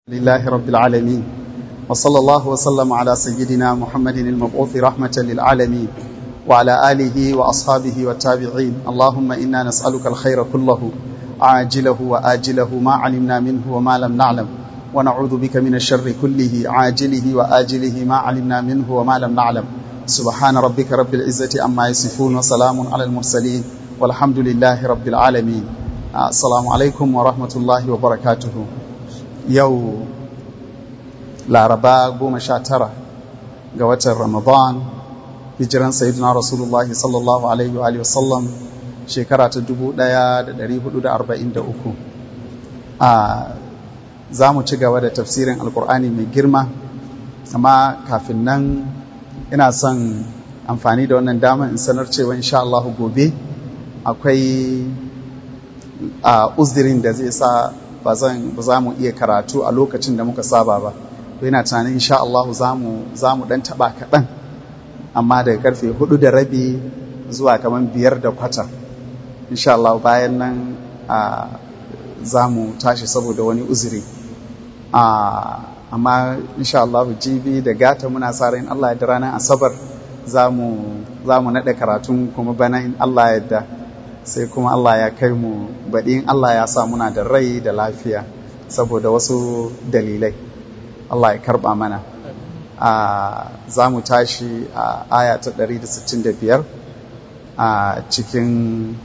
لله رب العالمين وصلى الله وسلم على سيدنا محمد المبعوث رحمة للعالمين وعلى آله وأصحابه والتابعين اللهم إنا نسألك الخير كله عاجله وآجله ما علمنا منه وما لم نعلم ونعوذ بك من الشر كله عاجله وآجله ما علمنا منه وما لم نعلم سبحان ربك رب العزة أما يصفون وسلام على المرسلين والحمد لله رب العالمين السلام عليكم ورحمة الله وبركاته yau laraba goma sha tara ga watan ramadan hijiran sayyidina rasulullahi sallallahu alaihi wa sallam shekara ta 1443 a za mu ci gaba da tafsirin alkur'ani mai girma amma kafin nan ina son amfani da wannan damar in sanar cewa insha Allah gobe akwai a uzdirin da zai sa ba za mu iya karatu a lokacin da muka saba ba to yana tunanin insha Allah za mu dan taba kaɗan amma daga karfe hudu da rabi zuwa kamar biyar da kwata insha Allah bayan nan za mu tashi saboda wani uzuri amma insha Allah jibi da gata muna sa ran Allah ya da ranar asabar za mu naɗa karatun kuma bana in Allah ya yarda sai kuma Allah ya kai mu baɗi in Allah ya sa muna da rai da lafiya saboda wasu dalilai Allah ya karɓa mana za mu tashi a aya ta 165 a cikin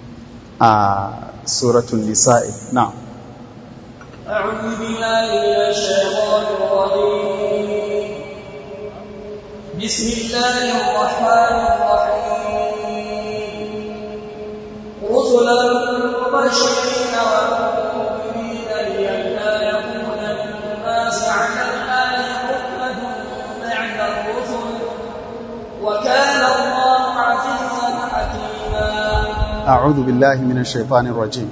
suratun nisa'i na أعوذ بالله من الشيطان الرجيم بسم الله الرحمن الرحيم رسلا مبشرين ومنذرين لئلا يكون للناس على الله حكمة بعد الرسل وكان الله عزيزا حكيما أعوذ بالله من الشيطان الرجيم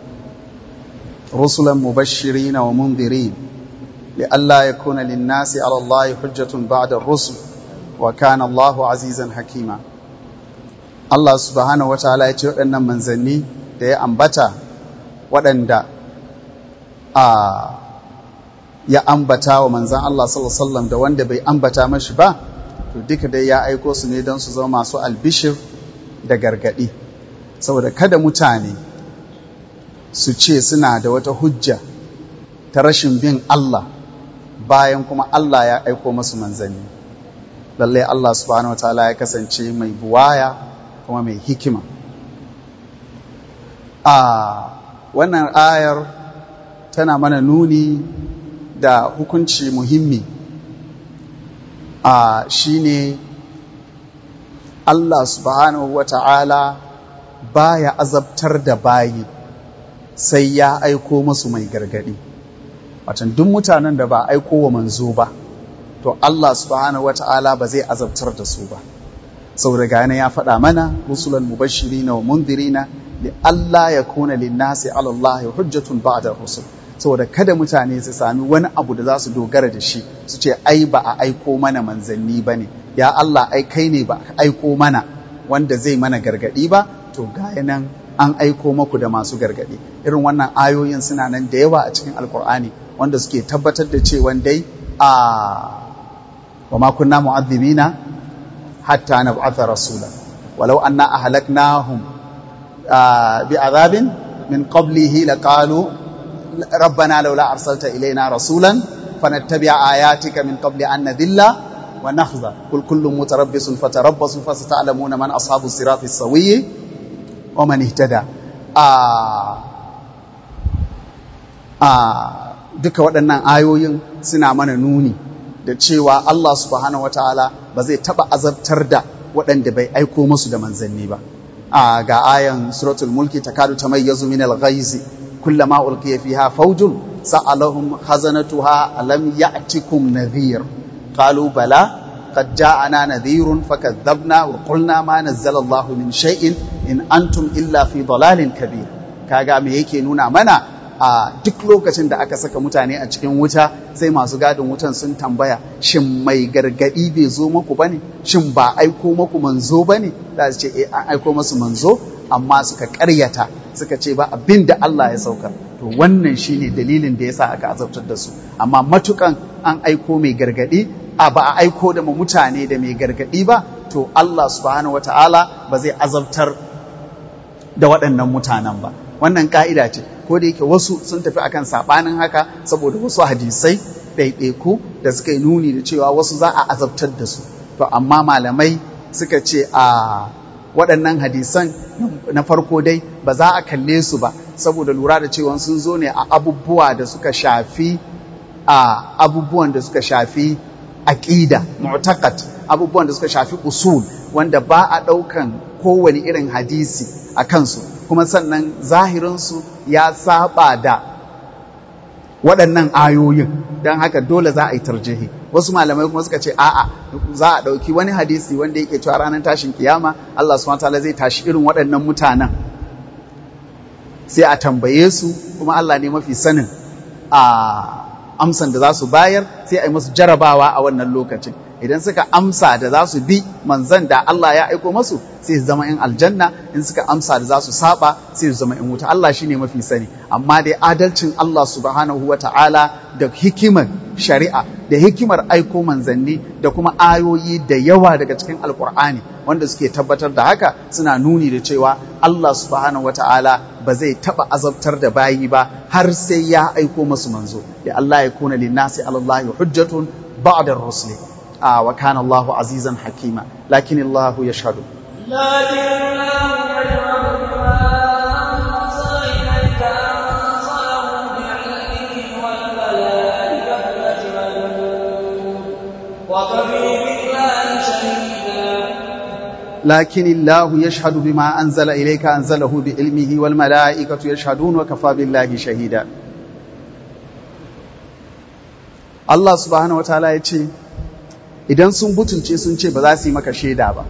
رسلا مبشرين ومنذرين لئلا يكون للناس على الله حجة بعد الرسل وكان الله عزيزا حكيما Allah subhanahu wataala ya ce waɗannan manzanni da ya ambata waɗanda a ya ambata wa manzan Allah sallallahu da wanda bai ambata mashi ba to duka dai ya aiko su ne don su zama masu albishir da gargaɗi saboda kada mutane su ce suna da wata hujja ta rashin bin Allah bayan kuma Allah ya aiko masu manzanni lallai Allah subhanahu wataala ya kasance mai buwaya kuma mai hikima a wannan ayar tana mana nuni da hukunci muhimmi a shine Allah subhanahu wa ta'ala baya azabtar da bayi sai ya aiko masu mai gargadi watan duk mutanen da ba aiko wa manzo ba to Allah subhanahu wa ta'ala ba zai azabtar da su ba saboda gane ya faɗa mana rusulan mubashirina wa mundirina li Allah ya kuna linnasi ala Allah hujjatun ba'da rusul saboda kada mutane su sami wani abu da za su dogara da shi su ce ai ba a aiko mana manzanni ba ne ya Allah ai kai ne ba a aiko mana wanda zai mana gargadi ba to gaya nan an aiko maku da masu gargadi irin wannan ayoyin suna nan da yawa a cikin alkur'ani wanda suke tabbatar da cewa dai a wa ma kunna mu'adhibina حتى نبعث رسولا ولو أنا أهلكناهم بعذاب من قبله لقالوا ربنا لولا أرسلت إلينا رسولا فنتبع آياتك من قبل أن نذل ونخزى قل كل متربص فتربصوا فستعلمون من أصحاب الصراط السوي ومن اهتدى آه آه duka waɗannan ayoyin suna mana nuni da cewa Allah subhanahu wataala ba zai taba azabtar da waɗanda bai aiko musu da manzanni ba a ga ayan suratul mulki takadu tamayyazu min al-ghaiz kullama ulqiya fiha fawjun sa'alahum khazanatuha alam ya'tikum nadhir qalu bala قد جاءنا نذير فكذبنا وقلنا ما نزل الله من شيء in antum illa fi dalalin kabir kaga me yake nuna mana a duk lokacin da aka saka mutane a cikin wuta sai masu gadin wutan sun tambaya shin mai gargadi bai zo muku bane shin ba aiko muku manzo bane da su ce eh an aiko musu manzo amma suka karyata suka ce ba abin da Allah ya saukar to wannan shine dalilin da yasa aka azabtar da su amma matukan an aiko mai gargadi a ba a aiko da mutane da mai gargadi ba to Allah subhanahu wataala ba zai azabtar da waɗannan mutanen ba wannan ka'ida ce ko da yake wasu sun tafi akan sabanin haka saboda wasu hadisai ɗaiɗaiku da suka yi nuni da cewa wasu za a azabtar da su to amma malamai suka ce a waɗannan hadisan na farko dai ba za a kalle su ba saboda lura da cewa sun zo ne a abubuwa da suka shafi a abubuwan da suka shafi aqida mu'taqad abubuwan da suka shafi usul wanda ba a ɗaukan kowane irin hadisi a kansu kuma sannan zahirinsu ya saba da waɗannan ayoyin don haka dole za a yi tarjihi wasu malamai kuma suka ce a'a za a ɗauki wani hadisi wanda yake cewa ranar tashin kiyama Allah subhanahu wataala zai tashi irin waɗannan mutanen sai a tambaye su kuma Allah ne mafi sanin a amsan da za su bayar sai a yi musu jarabawa a wannan lokacin idan suka amsa da za su bi manzan da Allah ya aiko masu sai su zama in aljanna in suka amsa da za su saba sai su zama in wuta Allah shine mafi sani amma dai adalcin Allah subhanahu wata'ala da hikimar shari'a da hikimar aiko manzanni da kuma ayoyi da yawa daga cikin alkur'ani wanda suke tabbatar da haka suna nuni da cewa Allah subhanahu wata'ala ba zai taba azabtar da bayi ba har sai ya aiko masu manzo da Allah ya kuna linnasi alallahi hujjatun ba'da rusuli wa kana Allahu azizan hakima lakin Allah yashhadu لكن الله يشهد بما أنزل إليك أنزله بعلمه والملائكة يشهدون وكفى بالله شهيدا Allah subhanahu wataala ya ce idan sun butunce sun ce ba za su yi maka shaida ba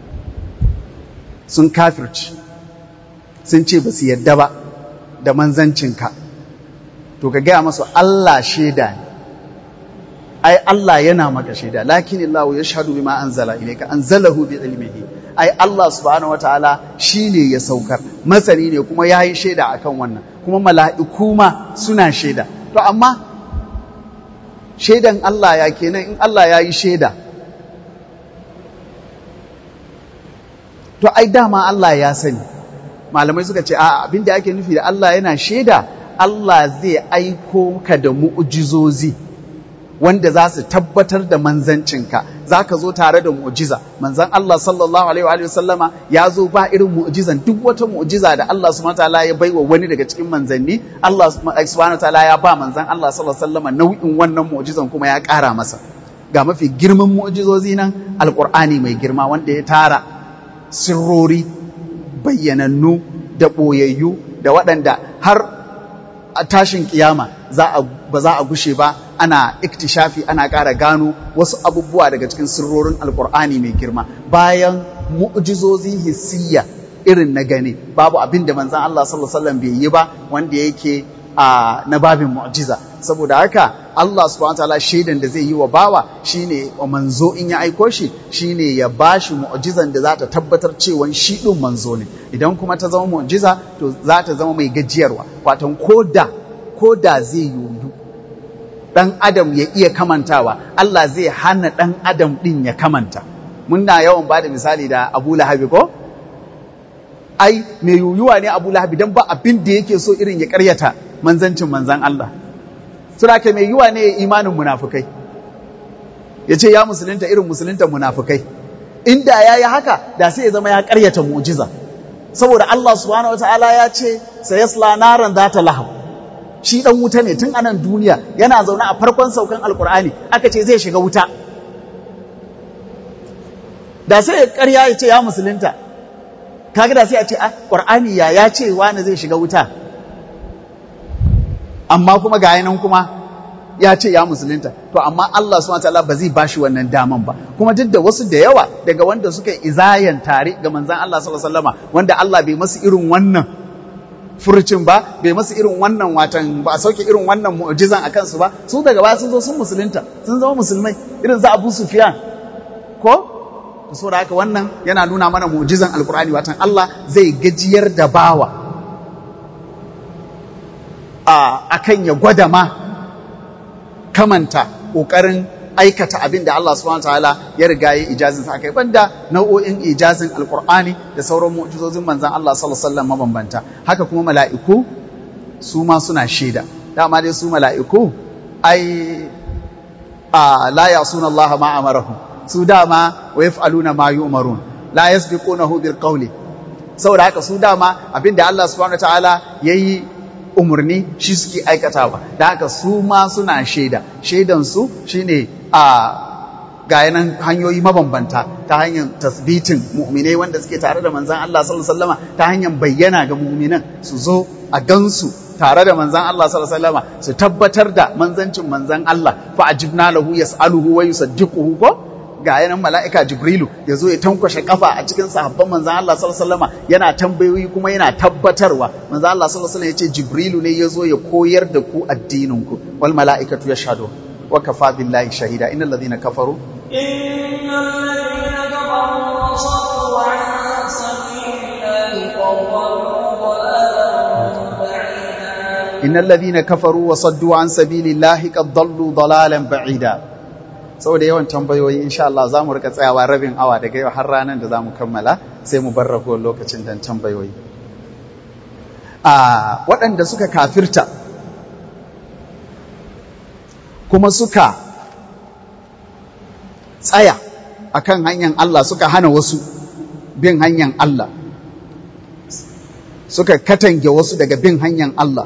sun kafirci sun ce ba su yadda ba da manzancinka to ka gaya masu Allah shaida ne ai Allah yana maka shaida lakin Allah ya shahadu bima anzala ilayka anzalahu bi ilmihi ai Allah subhanahu wataala shine ya saukar masani ne kuma yayi shaida akan wannan kuma mala'iku ma suna shaida to amma shaidan Allah ya kenan in Allah ya yi shaida to ai dama Allah ya sani malamai suka ce a abin da ake nufi da Allah yana shaida Allah zai aiko ka da mu'ujizozi wanda za su tabbatar da manzancinka za ka zo tare da mu'jiza manzan Allah sallallahu alaihi wa sallama ya zo ba irin mu'jizan duk wata mu'jiza da Allah subhanahu wataala ya baiwa wani daga cikin manzanni Allah subhanahu wataala ya ba manzan Allah sallallahu alaihi wa sallama nau'in wannan mu'jizan kuma ya ƙara masa ga mafi girman mu'jizozi nan alqur'ani mai girma wanda ya tara sirrori bayyanannu da ɓoyayyu da waɗanda har a tashin kiyama ba za a gushe ba ana iktishafi ana ƙara gano wasu abubuwa daga cikin sirrorin alkur'ani mai girma bayan mu'jizozi hissiyya irin na gani babu abin da manzan Allah sallallahu alaihi wasallam bai yi ba wanda yake a na babin mu'jiza saboda haka Allah subhanahu wataala shaidan da zai yi wa bawa shine wa manzo in ya aiko shi shine ya bashi mu'jizan da za ta tabbatar cewa shi din manzo ne idan kuma ta zama mu'jiza to za ta zama mai gajiyarwa watan koda koda zai yiwu dan adam ya iya kamantawa Allah zai hana dan adam din ya kamanta muna yawan bada misali da Abu Lahabi ko ai mai yuyuwa ne Abu Lahabi dan ba abin da yake so irin ya karyata manzancin manzan Allah sura ke mai yiwa ne imanin munafukai ya ce ya musulunta irin musulunta munafukai inda ya yi haka da sai ya zama ya karyata mu'jiza saboda Allah subhanahu wataala ya ce sayasla naran zata lahab shi dan wuta ne tun anan duniya yana zaune a farkon saukan alkur'ani aka ce zai shiga wuta da sai ya karya ya ce ya musulunta kaga da sai a ce a qur'ani ya ya ce wani zai shiga wuta amma kuma ga nan kuma ya ce ya musulunta to amma Allah subhanahu wataala ba zai bashi wannan daman ba kuma duk da wasu da yawa daga wanda suka izayan tare ga manzon Allah sallallahu alaihi wasallama wanda Allah bai masu irin wannan furucin ba bai masu irin wannan watan ba a sauke irin wannan mu'jizan a kansu ba su daga baya sun zo sun musulunta sun zama musulmai irin za Abu Sufyan ko saboda haka wannan yana nuna mana mu'jizan alkur'ani watan Allah zai gajiyar da bawa a kan ya gwada ma kamanta ƙoƙarin aikata abin da Allah subhanahu ta'ala ya riga ya ijazin sa kai banda nau'o'in ijazin alqur'ani da sauran mu'jizozin manzon Allah sallallahu alaihi wasallam mabambanta haka kuma mala'iku su ma suna shaida dama dai su mala'iku ai a la yasuna Allah ma amarahum su dama wa yaf'aluna ma yu'marun la yasbiqunahu bil qawli saboda haka su dama abinda Allah subhanahu ta'ala yayi umarni shi suke aikatawa da haka su ma suna shaida shaidan su shine a ga yanan hanyoyi mabambanta ta hanyar tasbitin mu'minai wanda suke tare da manzan Allah sallallahu alaihi wasallam ta hanyar bayyana ga mu'minan su zo a gansu tare da manzan Allah sallallahu alaihi wasallam su tabbatar da manzancin manzan Allah fa ajibna lahu yas'aluhu wa yusaddiquhu ko ga yanan mala'ika Jibrilu ya zo ya tankwashe kafa a cikin sahabban manzan Allah sallallahu alaihi wasallam yana tambayoyi kuma yana tabbatarwa manzan Allah sallallahu alaihi wasallam ya ce Jibrilu ne ya zo ya koyar da ku addinin ku wal mala'ikatu yashhadu wa kafa billahi shahida innal ladhina kafaru innal ladhina kafaru wa saddu an sabilillahi innal ladhina kafaru wa saddu an sabilillahi qad dallu dalalan ba'ida saboda yawan tambayoyi insha Allah za mu rika tsayawa rabin awa daga yau har ranar da za mu kammala sai mu bar ragowar lokacin don tambayoyi a waɗanda suka kafirta kuma suka tsaya akan hanyar Allah suka hana wasu bin hanyar Allah suka katange wasu daga bin hanyar Allah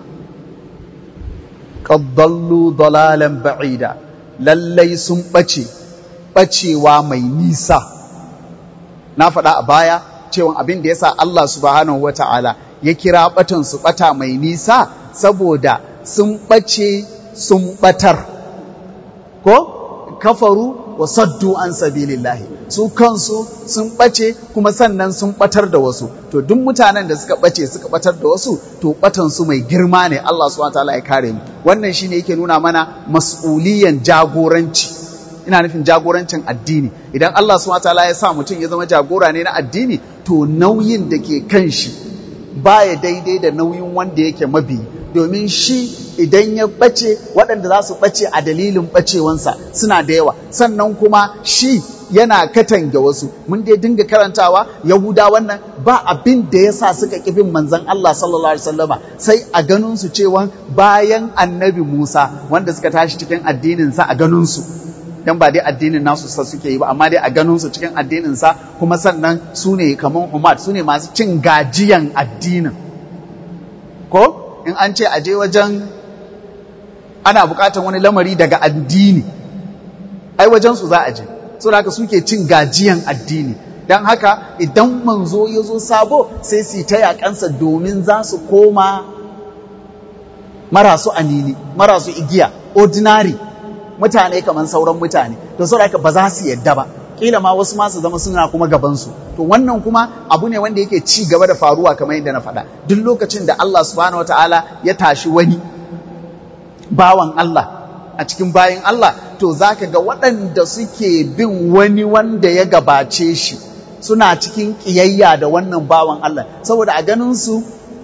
qaddallu dalalan ba'ida lallai sun ɓace ɓacewa mai nisa na faɗa a baya cewa abin da ya sa Allah subhanahu wa ta'ala ya kira ɓatan su ɓata mai nisa saboda sun ɓace sun ɓatar ko kafaru wa saddu an sabilillahi su kansu sun ɓace kuma sannan sun ɓatar da wasu to duk mutanen da suka ɓace suka ɓatar da wasu to ɓatan su mai girma ne Allah subhanahu wataala ya kare mu wannan shine yake nuna mana mas'uliyan jagoranci ina nufin jagorancin addini idan Allah subhanahu wataala ya sa mutum ya zama jagora ne na addini to nauyin da ke kan shi baya daidai da nauyin wanda yake mabi domin shi idan ya ɓace waɗanda za su ɓace a dalilin ɓacewansa suna da yawa sannan kuma shi yana katange wasu mun dai dinga karantawa yahuda wannan ba abin da ya sa suka ƙi bin manzon Allah sallallahu alaihi wasallama sai a ganin su cewa bayan annabi Musa wanda suka tashi cikin addinin sa a ganin su dan ba dai addinin nasu sa suke yi ba amma dai a ganin su cikin addinin sa kuma sannan su ne kaman Umar su ne masu cin gajiyan addinin ko in an ce aje wajen ana buƙatar wani lamari daga addini ai wajen su za a je saboda haka suke cin gajiyan addini don haka idan manzo ya zo sabo sai su ta yakansa domin za su koma marasu anini marasu igiya ordinary mutane kamar sauran mutane to saboda haka ba za su yadda ba kila ma wasu masu zama suna kuma gabansu to wannan kuma abu ne wanda yake ci gaba da faruwa kamar yadda na faɗa duk lokacin da Allah subhanahu wataala ya tashi wani bawan Allah a cikin bayan Allah to zaka ga waɗanda suke bin wani wanda ya gabace shi suna cikin ƙiyayya da wannan bawan Allah saboda a ganin su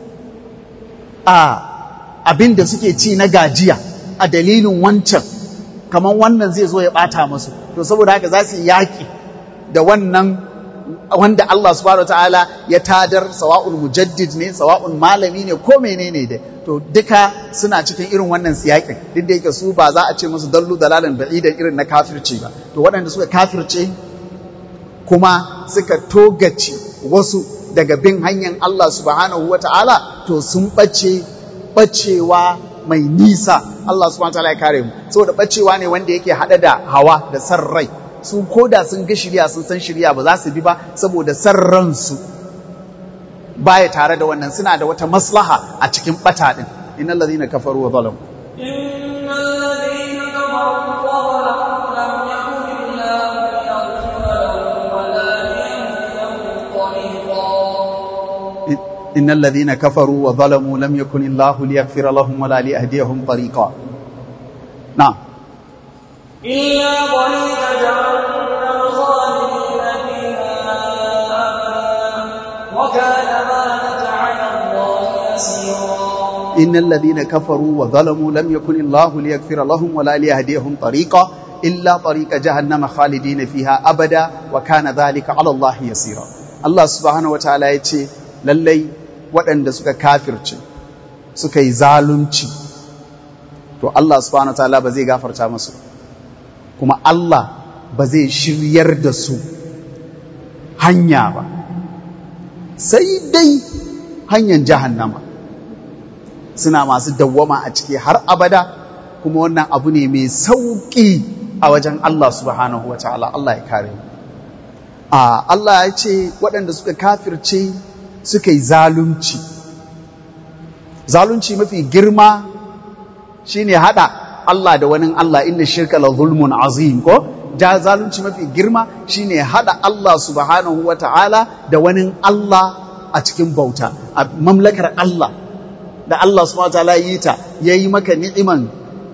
a abin da suke ci na gajiya a dalilin wancan kamar wannan zai zo ya ɓata masu to saboda haka za su yi yaƙi da wannan wanda Allah subhanahu ta'ala ya tadar sawa'un mujaddid ne sawa'un malami ne ko menene dai to duka suna cikin irin wannan siyakin duk da yake su ba za a ce musu dallu dalalan ba'idan irin na kafirci ba to waɗanda suka kafirce kuma suka togace wasu daga bin hanyar Allah subhanahu wa ta'ala to sun ɓace ɓacewa mai nisa Allah subhanahu wa ta'ala ya kare mu saboda ɓacewa ne wanda yake haɗa da hawa da san rai su koda sun ga shirya sun san shirya ba za su bi ba saboda san ransu baya tare da wannan suna da wata maslaha a cikin ɓata ɗin innal ladhina kafaru wa zalamu إن الذين كفروا وظلموا لم يكن الله ليغفر لهم ولا ليهديهم طريقا نعم إلا طريق جهنم خالدين فيها أبدا وكان ذلك على الله يسيرا innal ladhina kafaru wa zalamu lam yakun Allahu liyaghfira lahum wa la liyahdihim tariqa illa tariqa jahannama khalidina fiha abada wa kana dhalika 'ala Allah yasira Allah subhanahu wataala yace lallai waɗanda suka kafirce suka yi zalunci to Allah subhanahu wataala ba zai gafarta musu kuma Allah ba zai shiryar da su hanya ba sai dai hanyar jahannama suna masu dawwama a ciki har abada kuma wannan abu ne mai sauƙi a wajen Allah subhanahu wa ta'ala Allah ya kare a Allah ya ce waɗanda suka kafirce suka yi zalunci zalunci mafi girma shine hada Allah da wani Allah inda shirka la zulmun azim ko ja zalunci mafi girma shine hada Allah subhanahu wa ta'ala da wani Allah a cikin bauta a mamlakar Allah da Allah subhanahu wa ta'ala yi ta yayi maka ni'iman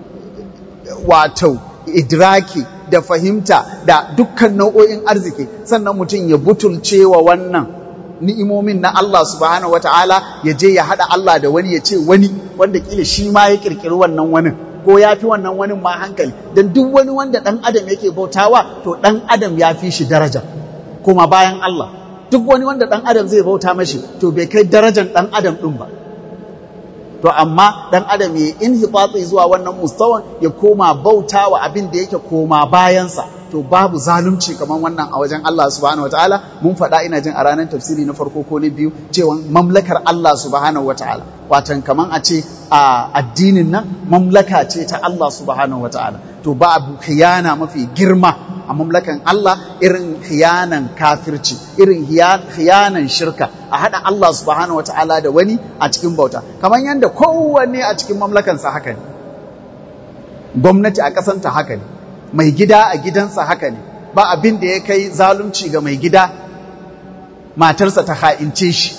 wato idraki da fahimta da dukkan nau'o'in arziki sannan mutum ya butulce wa wannan ni'imomin na Allah subhanahu wata'ala ya je ya hada Allah da wani ya ce wani wanda kila shi ma ya kirkiri wannan wani ko ya fi wannan wani ma hankali don duk wani wanda ɗan adam yake bautawa to ɗan adam ya fi shi daraja kuma bayan Allah duk wani wanda ɗan adam zai bauta mashi to bai kai darajan ɗan adam ɗin ba to amma ɗan adam ya in zuwa wannan mustawan ya koma bautawa abin da yake koma bayansa to babu zalunci kamar wannan a wajen Allah subhanahu wataala mun faɗa ina jin a ranar tafsiri na farko ko na biyu cewa mamlakar Allah subhanahu wataala watan kamar a ce a addinin nan mamlaka ce ta Allah subhanahu wataala to babu khiyana mafi girma a mamlakan Allah irin khiyanan kafirci irin khiyanan shirka a haɗa Allah subhanahu wataala da wani a cikin bauta kamar yadda kowanne a cikin mamlakansa haka ne gwamnati a ƙasanta haka ne mai gida a gidansa haka ne ba abin da ya kai zalunci ga mai gida matarsa ta ha'ince shi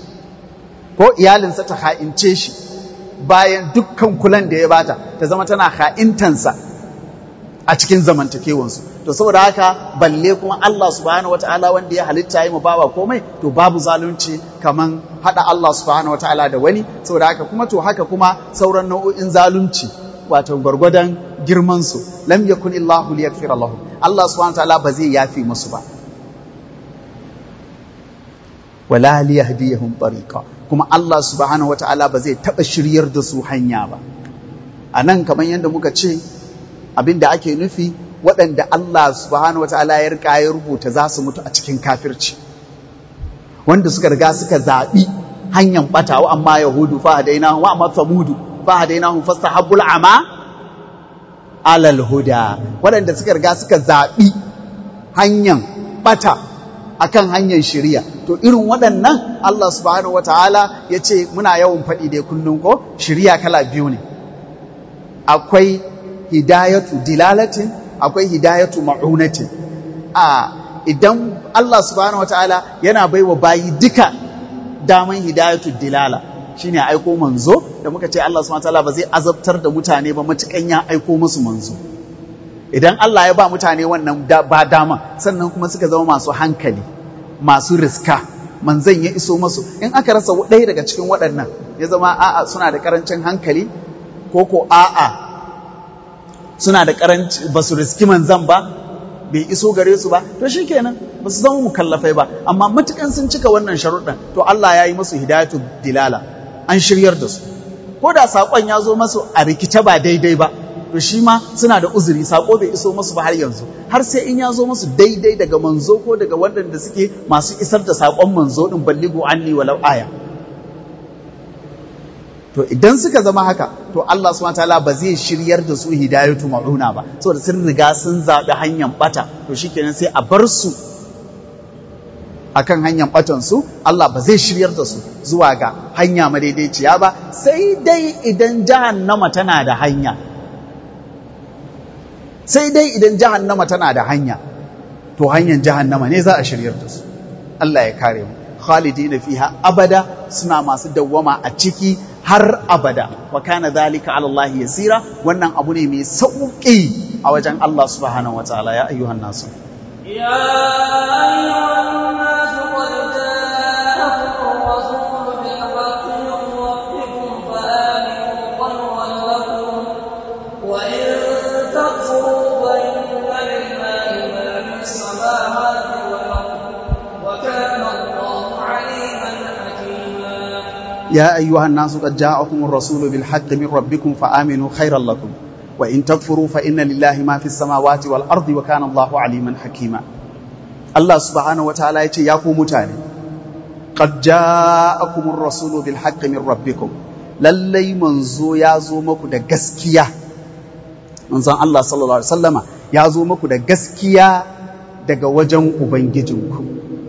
ko iyalinsa ta ha'ince shi bayan dukkan kulan da ya bata ta zama tana ha'intansa a cikin zamantakewansu to saboda haka balle kuma Allah subhanahu wataala wanda ya halitta yi mu bawa komai to babu zalunci kaman hada Allah subhanahu wataala da wani saboda haka kuma to haka kuma sauran nau'o'in zalunci wato gwargwadon girmansu lam yakun illahu liyaghfira lahum Allah subhanahu wataala ba zai yafi musu ba wala liyahdiyahum tariqa kuma Allah subhanahu wataala ba zai taba shiryar da su hanya ba anan kamar yadda muka ce abinda ake nufi waɗanda Allah subhanahu wataala ya rika ya rubuta za su mutu a cikin kafirci wanda suka riga suka zaɓi hanyar ɓatawa amma yahudu fa hadainahu wa amma samudu fahadainahum fastahabbul ama alal huda waɗanda suka riga suka zaɓi hanyar ɓata akan hanyar shiriya to irin waɗannan Allah subhanahu wataala ya ce muna yawan faɗi dai kullum ko shiriya kala biyu ne akwai hidayatu dilalatin akwai hidayatu ma'unatin a idan Allah subhanahu wataala yana baiwa bayi duka daman hidayatu dilala shine aiko manzo da muka ce Allah subhanahu wataala ba zai azabtar da mutane ba matukan ya aiko musu manzo idan Allah ya ba mutane wannan ba dama sannan kuma suka zama masu hankali masu riska manzon ya iso musu in aka rasa ɗaya daga cikin waɗannan ya zama a'a suna da karancin hankali ko ko a'a suna da karanci ba su riski manzon ba bai iso gare su ba to shikenan ba su zama mukallafai ba amma matukan sun cika wannan sharuɗan to Allah ya yi musu hidayatu dilala an shiryar da su ko da saƙon ya zo masu a rikice ba daidai ba to shi ma suna da uzuri saƙo bai iso masu ba har yanzu har sai in ya zo masu daidai daga manzo ko daga waɗanda suke masu isar da saƙon manzo ɗin balligo anni walau aya to idan suka zama haka to Allah subhanahu wataala ba zai shiryar da su hidayatu ma'una ba saboda sun riga sun zaɓi hanyar bata to shikenan sai a bar su akan hanyar batansu Allah ba zai shiryar da su zuwa ga hanya madaidaiciya ba sai dai idan jahannama tana da hanya sai dai idan jahannama tana da hanya to hanyar jahannama ne za a shiryar da su Allah ya kare mu khalidina fiha abada suna masu dawwama a ciki har abada wa kana dhalika ala Allah yasira wannan abu ne mai sauki a wajen Allah subhanahu wataala ya ayyuhan nasu يا أيها الناس قد جاءكم الرسول بالحق من ربكم فآمنوا يا أيها الناس قد جاءكم الرسول بالحق من ربكم فآمنوا خيرا لكم وإن تكفروا فإن لله ما في السماوات والأرض وكان الله عليما حكيما الله سبحانه وتعالى يتي ياكو متاني قد جاءكم الرسول بالحق من ربكم lallai manzo ya zo muku da gaskiya manzon Allah sallallahu alaihi wasallama ya zo muku da gaskiya daga wajen ubangijinku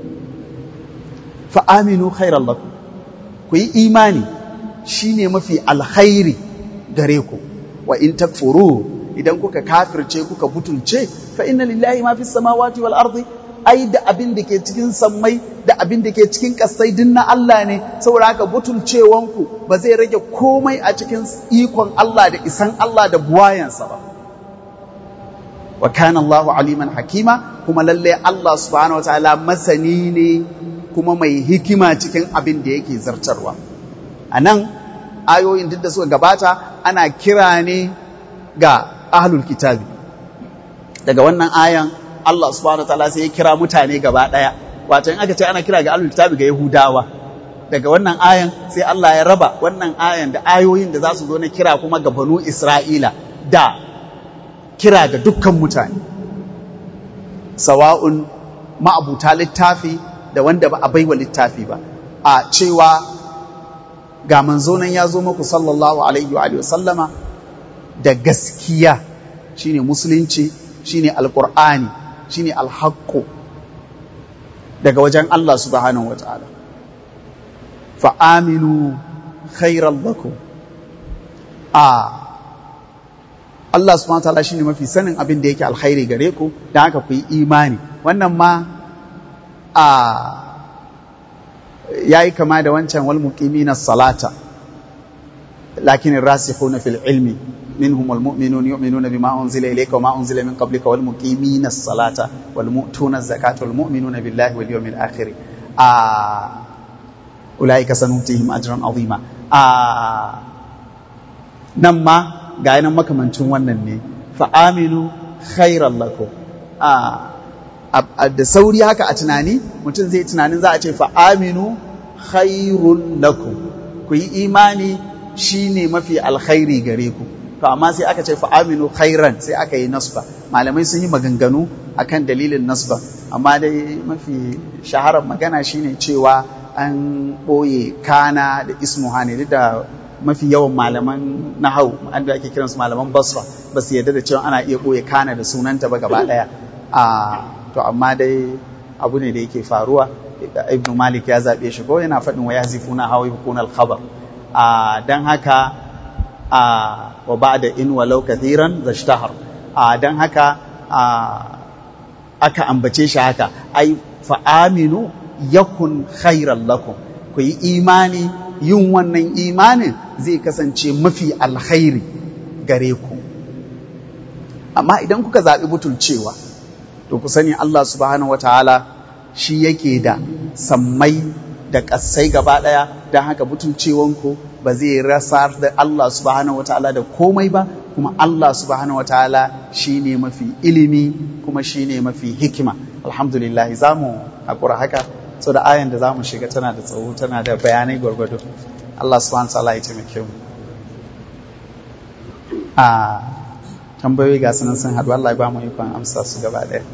fa aminu khairan lakum ku yi imani shine mafi alkhairi gare ku wa in takfuru idan kuka kafirce kuka butulce fa inna lillahi ma fi samawati wal ardi ai da abin da ke cikin sammai da abin da ke cikin kasai din na Allah ne saboda haka butulcewanku ba zai rage komai a cikin ikon Allah da isan Allah da buwayansa ba wa kana Allahu aliman hakima kuma lalle Allah subhanahu wataala masani ne kuma mai hikima cikin abin da yake zartarwa a nan ayoyin duk da suka gabata ana kira ne ga ahlul kitabi daga wannan ayan Allah subhanahu wataala sai ya kira mutane gaba daya wato in aka ce ana kira ga ahlul kitabi ga yahudawa daga wannan ayan sai Allah ya raba wannan ayan da ayoyin da za su zo na kira kuma ga banu Isra'ila da kira ga dukkan mutane sawa'un ma'abuta littafi da wanda ba a baiwa littafi ba a cewa ga manzo nan ya zo muku sallallahu alaihi wa sallama da gaskiya shine musulunci shine alqur'ani shine alhaqqu daga wajen Allah subhanahu wataala fa aminu khairan lakum a Allah subhanahu wataala shine mafi sanin abin da yake alkhairi gare ku dan haka ku yi imani wannan ma a ya yi kama da wancan wal muqimina salata lakin rasikhuna fil ilmi minhum wal mu'minun yu'minuna bima unzila ilayka wa ma unzila min qablika wal muqimina salata wal mu'tuna zakata wal mu'minuna billahi wal yawmil akhir a ulaika sanutihim ajran azima a nan ma ga nan makamancin wannan ne fa aminu khairan lakum a da sauri haka a tunani mutum zai tunanin za a ce fa aminu khairun lakum ku yi imani shine mafi alkhairi gare ku to amma sai aka ce fa aminu khairan sai aka yi nasba malamai sun yi maganganu akan dalilin nasba amma dai mafi shaharar magana shine cewa an ɓoye kana da ismuha ne duk da mafi yawan malaman nahau da ake kiransu malaman basra ba su yarda da cewa ana iya ɓoye kana da sunanta ba gaba ɗaya a to amma dai abu ne da yake faruwa ibn malik ya zaɓe shi ko yana faɗin wa yazifuna hawa yukun al-khabar a dan haka a wa ba'da in walau kathiran zashtahar a dan haka a aka ambace shi haka ai fa aminu yakun khairan lakum ku yi imani yin wannan imanin zai kasance mafi alkhairi gare ku amma idan kuka zaɓi butulcewa to ku sani Allah subhanahu wataala shi yake da sammai da ƙasai gaba ɗaya don haka butulcewanku ba zai rasa da Allah subhanahu wataala da komai ba kuma Allah subhanahu wataala shi ne mafi ilimi kuma shi ne mafi hikima alhamdulillah za mu haƙura haka so da ayan da za mu shiga tana da tsawo tana da bayanai gwargwado Allah subhanahu wataala ya taimake mu a tambayoyi ga sunan sun haɗu Allah ya ba mu ikon amsa su gaba ɗaya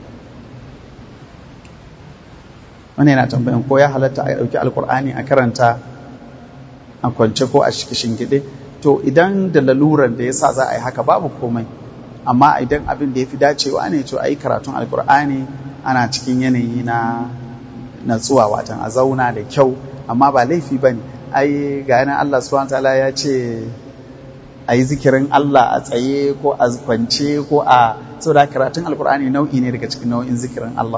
wani yana tambayan ko ya halatta a ɗauki alkur'ani a karanta a kwance ko a shingide to idan da laluran da ya sa za a yi haka babu komai amma idan abin da ya fi dacewa ne to a yi karatun alkur'ani ana cikin yanayi na natsuwa watan a zauna da kyau amma ba laifi ba ne ai ga yanar allah subhanahu ta'ala ya ce a yi zikirin allah a tsaye ko a kwance ko a saboda karatun alkur'ani nau'i ne daga cikin nau'in zikirin allah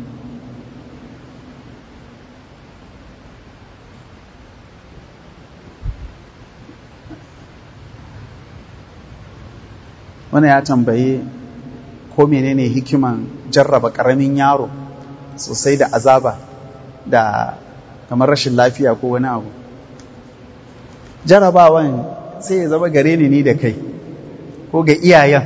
wani ya tambaye ko menene hikiman jarraba ƙaramin yaro sosai da azaba da kamar rashin lafiya ko wani abu jarrabawan sai ya zama gare ni ni da kai ko ga iyayen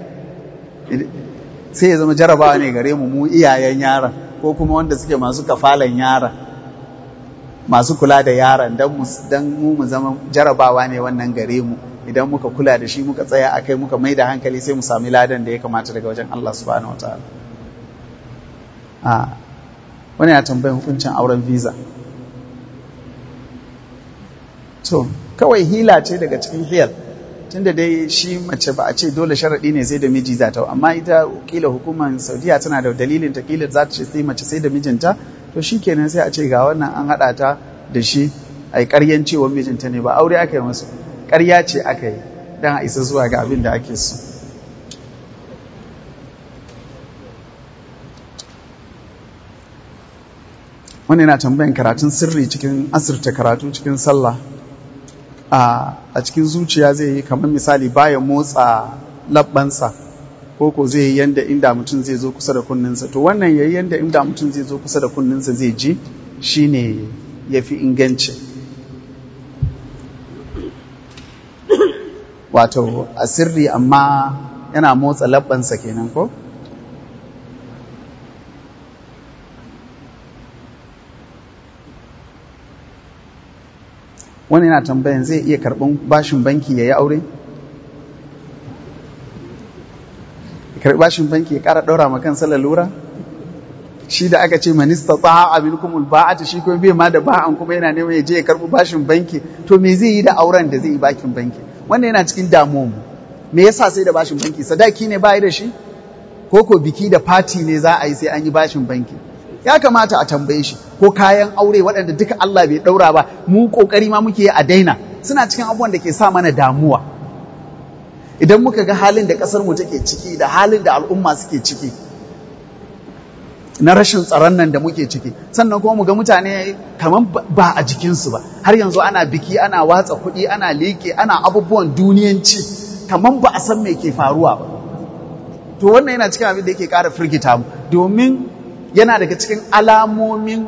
sai ya zama jarrabawa ne gare mu mu iyayen yaron ko kuma wanda suke masu kafalan yaron masu kula da yaron don mu mu zama jarabawa ne wannan gare mu idan muka kula da shi muka tsaya a kai muka mai da hankali sai mu sami ladan da ya kamata daga wajen Allah subhanahu wa ta'ala a wani ya tambayin hukuncin auren visa to kawai hila ce daga cikin hiyar tunda dai shi mace ba a ce dole sharaɗi ne sai da miji za ta amma ita kila hukumar saudiya tana da dalilin ta kila za ta ce sai mace sai da mijinta to shi kenan sai a ce ga wannan an haɗa ta da shi a yi ƙaryan cewa mijinta ne ba aure aka yi masu ƙarya ce aka yi don a isa zuwa ga abin da ake so wani yana tambayan karatun sirri cikin asirta karatu cikin sallah a cikin zuciya zai yi kamar misali baya motsa labbansa ko ko zai yi yanda inda mutum zai zo kusa da kunninsa to wannan yayi yanda inda mutum zai zo kusa da kunninsa zai ji shine yafi inganci wato a sirri amma yana motsa labbansa kenan ko wani yana tambayan zai iya karɓan bashin banki ya yi aure? karɓi bashin banki ya ƙara ɗaura ma kansa lalura? shi da aka ce manista tsaha abin kuma ba'ata shi kuma bai ma da ba'an kuma yana neman ya je ya karɓi bashin banki to me zai yi da auren da zai yi bakin banki wannan yana cikin damuwa mu me yasa sai da bashin banki sadaki ne ba da shi ko ko biki da fati ne za a yi sai an yi bashin banki ya kamata a tambaye shi ko kayan aure waɗanda duka Allah bai ɗaura ba mu ƙoƙari ma muke a daina suna cikin abubuwan da ke sa mana damuwa idan muka ga halin da ƙasar mu take ciki da halin da al'umma suke ciki na rashin tsaron nan da muke ciki sannan kuma mu ga mutane kamar ba a jikinsu ba har yanzu ana biki ana watsa kuɗi ana leƙe ana abubuwan duniyanci kamar ba a san me ke faruwa ba to wannan yana cikin abin da yake ƙara firgita mu domin yana daga cikin alamomin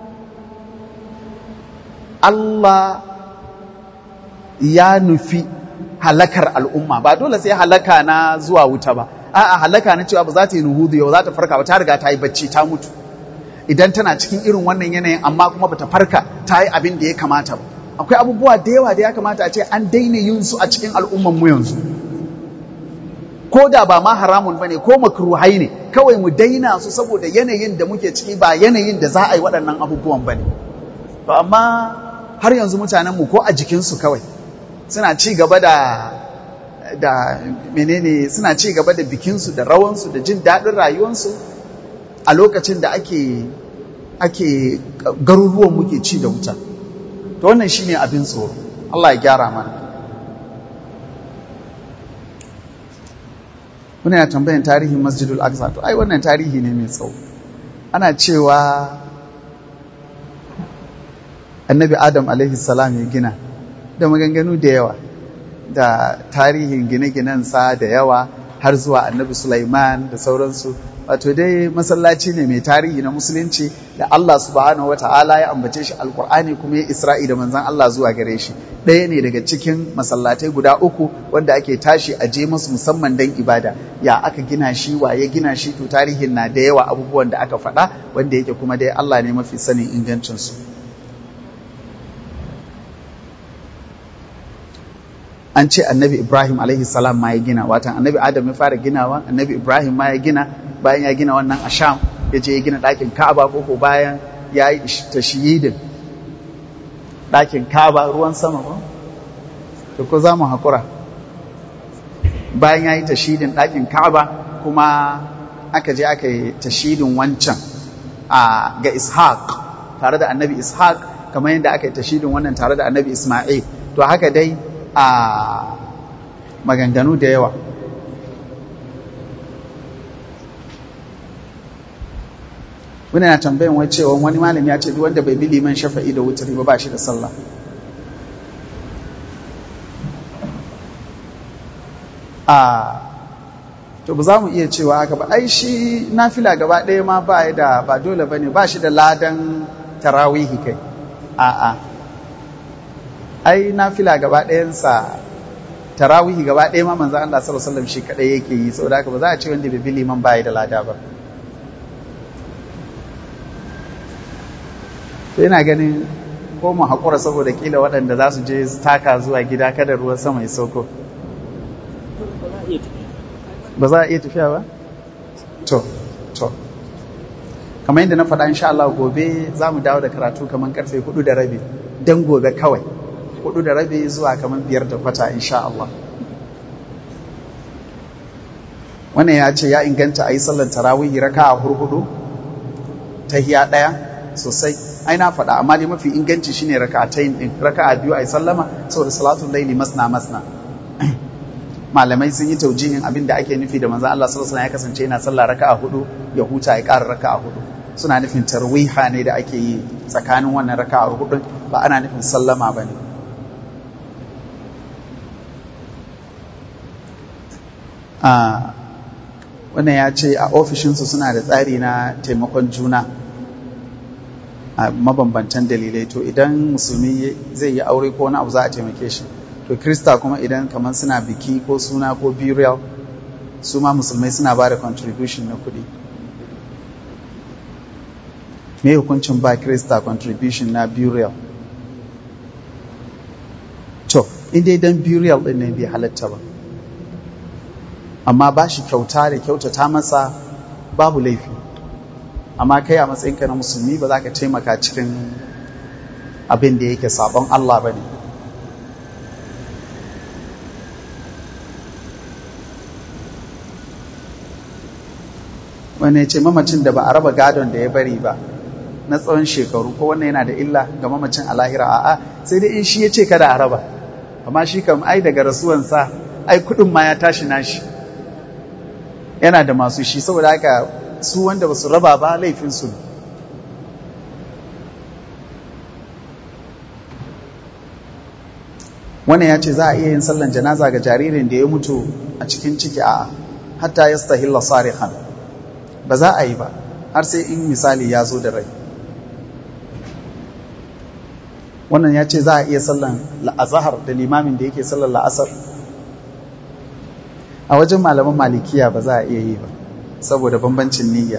Allah ya nufi halakar al'umma ba dole sai halaka na zuwa wuta ba a'a halaka na cewa ba za ta yi nuhudu yau za ta farka ba ta riga ta yi bacci ta mutu idan tana cikin irin wannan yanayin amma kuma bata farka ta yi abin da ya kamata ba akwai abubuwa da yawa da ya kamata a ce an daina yin su a cikin al'umman mu yanzu ko da ba ma haramun bane ko makruhai ne kawai mu daina su saboda yanayin da muke ciki ba yanayin da za a yi waɗannan abubuwan bane to amma har yanzu mutanen mu ko a jikinsu kawai suna ci gaba da da menene suna ci gaba da bikinsu da rawansu da jin daɗin rayuwarsu a lokacin da ake ake garuruwan muke ci da wuta to wannan shine abin tsoro Allah ya gyara mana muna ya tambayan tarihin masjidul aqsa to ai wannan tarihi ne mai tsawo ana cewa annabi adam alaihi salam ya gina da maganganu da yawa da tarihin gine-ginensa da yawa har zuwa annabi Sulaiman da sauransu wato dai masallaci ne mai tarihi na musulunci da Allah subhanahu wa ta'ala ya ambace shi alkur'ani kuma ya isra'i da manzan Allah zuwa gare shi ɗaya ne daga cikin masallatai guda uku wanda ake tashi a je musu musamman don ibada ya aka gina shi wa ya gina shi to tarihin na da yawa abubuwan da aka faɗa wanda yake kuma dai Allah ne mafi sanin ingancinsu an ce annabi ibrahim alaihi salam ma ya gina watan annabi adam ya fara ginawa annabi ibrahim ma ya gina bayan ya gina wannan asham ya je ya gina ɗakin ka'aba ko ko bayan ya yi tashiyidin ɗakin ka'aba ruwan sama ba to ko za mu haƙura bayan ya yi tashidin ɗakin ka'aba kuma aka je aka yi tashidin wancan a ga ishaq tare da annabi ishaq kamar yadda aka yi tashidin wannan tare da annabi isma'il to haka dai a maganganu da yawa wani na tambayin wai cewa wani malami ya ce duk wanda bai bi liman shafa'i da wutari ba ba shi da sallah a to ba za mu iya cewa haka ba ai shi nafila gaba ɗaya ma ba da ba dole ba ne ba shi da ladan tarawihi kai a'a ai nafila gaba ɗayansa tarawihi gaba ɗaya ma manzo Allah sallallahu alaihi wasallam shi kadai yake yi saboda haka ba za a ce wanda bai bi liman bai da lada ba to ina ganin ko mu haƙura saboda kila waɗanda za su je taka zuwa gida kada ruwan sama ya sauko ba za a iya tafiya ba? to to kamar yadda na faɗa insha Allah gobe za mu dawo da karatu kamar karfe hudu da rabi don gobe kawai hudu da rabi zuwa kamar biyar da kwata insha Allah wannan ya ce ya inganta a yi sallar tarawih raka a hurhudu ta hiya ɗaya sosai ai na faɗa amma dai mafi inganci shine raka a tayin ɗin raka a biyu a yi sallama saboda salatun laili masna masna malamai sun yi taujihin abin da ake nufi da manzon Allah sallallahu alaihi ya kasance yana sallah raka a hudu ya huta ya ƙara raka a hudu suna nufin tarwiha ne da ake yi tsakanin wannan raka a hudu ba ana nufin sallama ba ne wannan ya ce a ofishinsu suna da tsari na taimakon juna a mabambantan dalilai to idan musulmi zai yi aure ko wani abu za a taimake shi to krista kuma idan kamar suna biki ko suna ko burial su ma musulmai suna ba da contribution na kuɗi me hukuncin ba krista contribution na burial to inda idan burial ɗin ne bai halatta ba amma ba shi kyauta da kyautata masa babu laifi amma kai a matsayinka na musulmi ba za ka taimaka cikin abin da yake sabon Allah ba ne wani ce mamacin da ba a raba gadon da ya bari ba na tsawon shekaru ko wannan yana da illa ga mamacin a lahira a'a sai dai in shi ya ce kada a raba amma shi kam ai daga rasuwansa ai kudin ma ya tashi nashi yana da masu shi saboda haka su wanda ba su raba ba laifinsu ne wannan ya ce za a iya yin sallan janaza ga jaririn da ya mutu a cikin ciki a hatta ya stahilla sarihan ba za a yi ba har sai in misali ya zo da rai wannan ya ce za a iya sallan la'azahar da limamin da yake sallan la'asar a wajen malaman malikiya ba za a iya yi ba saboda bambancin niyya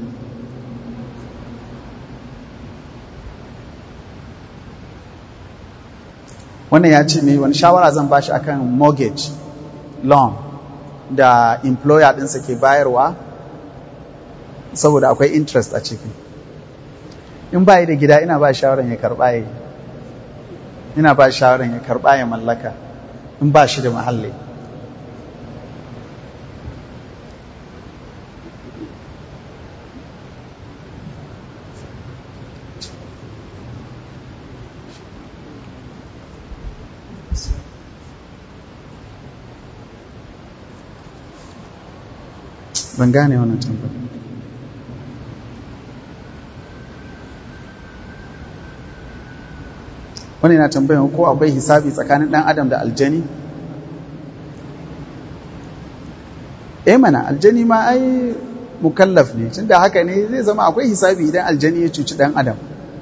wannan ya ce mai wani shawara zan bashi akan mortgage loan da employer ɗinsa ke bayarwa saboda akwai interest a ciki in ba da gida ina ba shawaran ya karɓa ya ina ba shawaran ya karɓa ya mallaka in ba shi da mahalli ban gane wannan tambayar wani na tambayar ko akwai hisabi tsakanin dan adam da aljani eh mana aljani ma ai mukallaf ne tunda haka ne zai zama akwai hisabi idan aljani ya cuci dan adam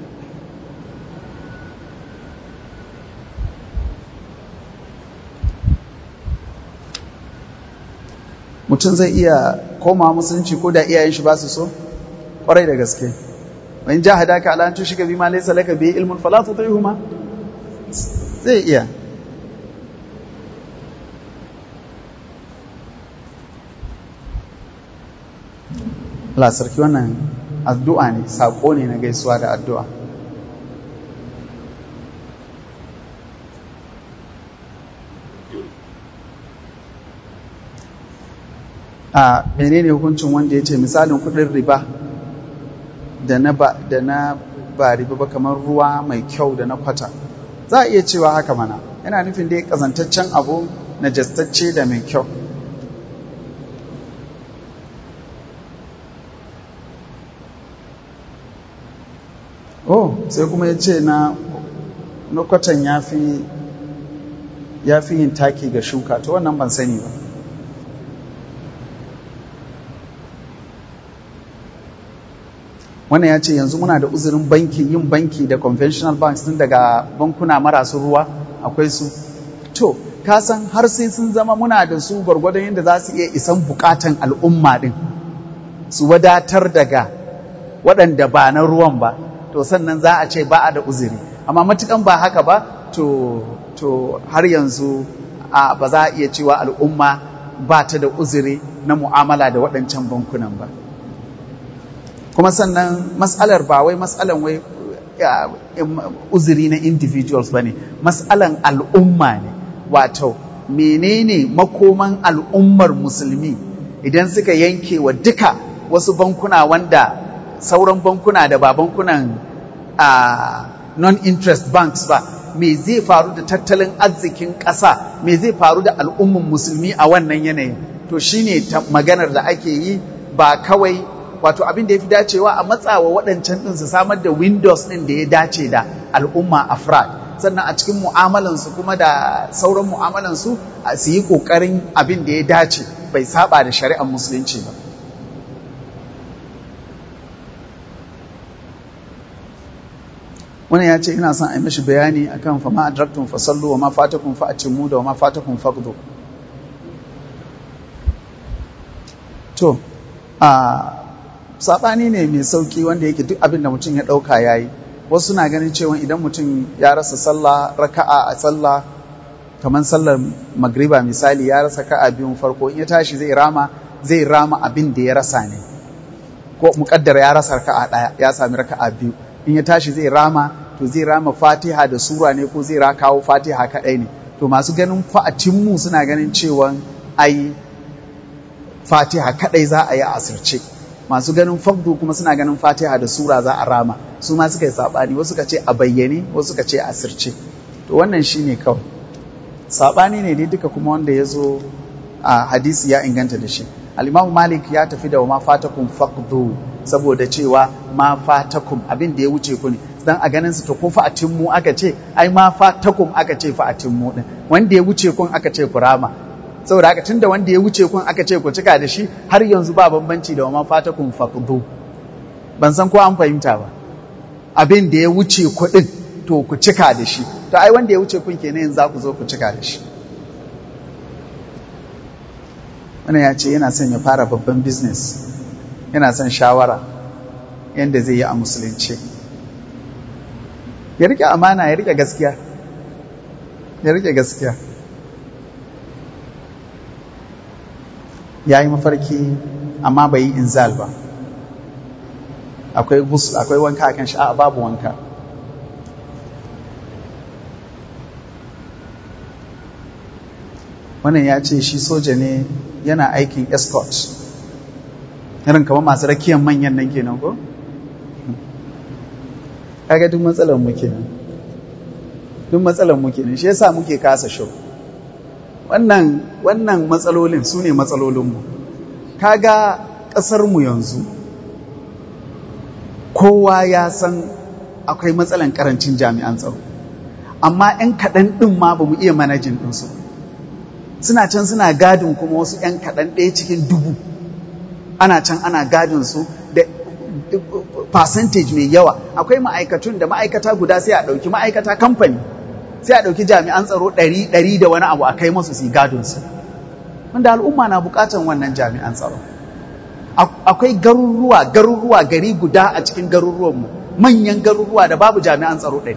mutum zai iya koma musulunci ko da iyayen shi ba su so kwarai da gaske wa in jahadaka ala an tushika bima laysa laka bi ilmun fala tutihuma zai iya Allah sarki wannan addu'a ne sako ne na gaisuwa da addu'a a menene hukuncin wanda ya ce misalin kudin riba da na ba da na ba riba ba kamar ruwa mai kyau da na kwata za a iya cewa haka mana yana nufin dai kazantaccen abu na jastacce da mai kyau oh sai kuma ya ce na na kwatan ya fi ya fi yin taki ga shuka to wannan ban sani ba wannan ya ce yanzu muna da uzurin banki yin banki da conventional banks tun daga bankuna marasu ruwa akwai su to ka san har sai sun zama muna da su gwargwadon yadda za su iya isan bukatan al'umma din su wadatar daga waɗanda ba na ruwan ba to sannan za a ce ba a da uzuri amma matukan ba haka ba to to har yanzu a ba za a iya cewa al'umma ba ta da uzuri na mu'amala da waɗancan bankunan ba kuma sannan matsalar ba wai matsalan wai uzuri na individuals ba ne matsalan al'umma ne wato menene makoman al'ummar musulmi idan suka yanke wa duka wasu bankuna wanda sauran bankuna da ba bankunan non-interest banks ba me zai faru da tattalin arzikin ƙasa me zai faru da al'ummar musulmi a wannan yanayin to shine maganar da ake yi ba kawai wato abin da ya fi dacewa a matsawa waɗancan ɗin su samar da windows ɗin da ya dace da al'umma afrad sannan a cikin mu'amalansu kuma da sauran mu'amalansu su yi ƙoƙarin abin da ya dace bai saba da shari'ar musulunci ba wani ya ce ina son a yi mashi bayani akan fa ma adraktun fa sallu wa ma fatakum fa atimmu da wa ma fatakum faqdu to a sabani ne mai sauki wanda yake duk abin da mutum ya dauka yayi wasu na ganin cewa idan mutum ya rasa sallah raka'a a sallah kamar sallar magriba misali ya rasa ka'a biyun farko in ya tashi zai rama zai rama abin da ya rasa ne ko muƙaddara ya rasa raka'a ɗaya ya sami raka'a biyu in ya tashi zai rama to zai rama fatiha da sura ne ko zai kawo fatiha kaɗai ne to masu ganin fa'atinmu suna ganin cewa ai fatiha kaɗai za a yi a asirce masu ganin fagdu kuma suna ganin fatiha da sura za a rama su ma suka yi saɓani wasu ka ce a bayyane wasu ka ce a asirce to wannan shi ne kawai saɓani ne dai duka kuma wanda ya zo a hadisi ya inganta da shi al malik ya tafi da wa ma fatakum faqdu saboda cewa ma fatakum abin da ya wuce ku ne dan a ganin su to ko fa'atin mu aka ce ai ma fatakum aka ce fa'atin mu din wanda ya wuce kun aka ce kurama saboda haka tunda wanda ya wuce kun aka ce ku cika da shi har yanzu ba bambanci da ma fatakum faqdu ban san ko an fahimta ba abin da ya wuce ku din to ku cika da shi to ai wanda ya wuce kun kenan yanzu za ku zo ku cika da shi wannan ya ce yana son ya fara babban business yana son shawara yadda zai yi a musulunci ya rike amana ya rike gaskiya ya rike gaskiya ya yi mafarki amma bai yi inzal ba akwai gusul akwai wanka akan shi a babu wanka wannan ya ce shi soja ne yana aikin escort irin kamar masu rakiyar manyan nan kenan ko kaga duk matsalar mu kenan duk matsalar mu kenan shi yasa muke kasa show wannan wannan matsalolin su ne matsalolin mu kaga kasar mu yanzu kowa ya san akwai matsalan karancin jami'an tsaro amma 'yan kaɗan ɗin ma ba mu iya manajin ɗinsu suna can suna gadin kuma wasu 'yan kaɗan ɗaya cikin dubu ana can ana gadin su da percentage mai yawa akwai ma'aikatun da ma'aikata guda sai a ɗauki ma'aikata kamfani sai a ɗauki jami'an tsaro ɗari ɗari da wani abu a kai masu su gadon su wanda al'umma na buƙatan wannan jami'an tsaro akwai garuruwa garuruwa gari guda a cikin garuruwanmu manyan garuruwa da babu jami'an tsaro ɗari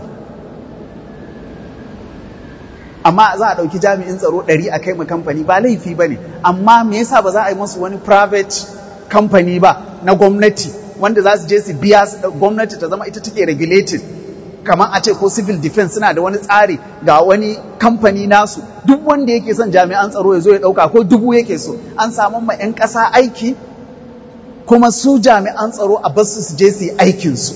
amma za a ɗauki jami'in tsaro ɗari a kai ma kamfani ba laifi ba ne amma me yasa ba za a yi masu wani private kamfani ba na gwamnati wanda za su je su biya gwamnati ta zama ita take regulated kamar a ce ko civil defense suna da wani tsari ga wani kamfani nasu duk wanda yake son jami'an tsaro ya zo ya ɗauka ko dubu yake so an samu ma 'yan ƙasa aiki kuma su jami'an tsaro a basu su je su yi aikinsu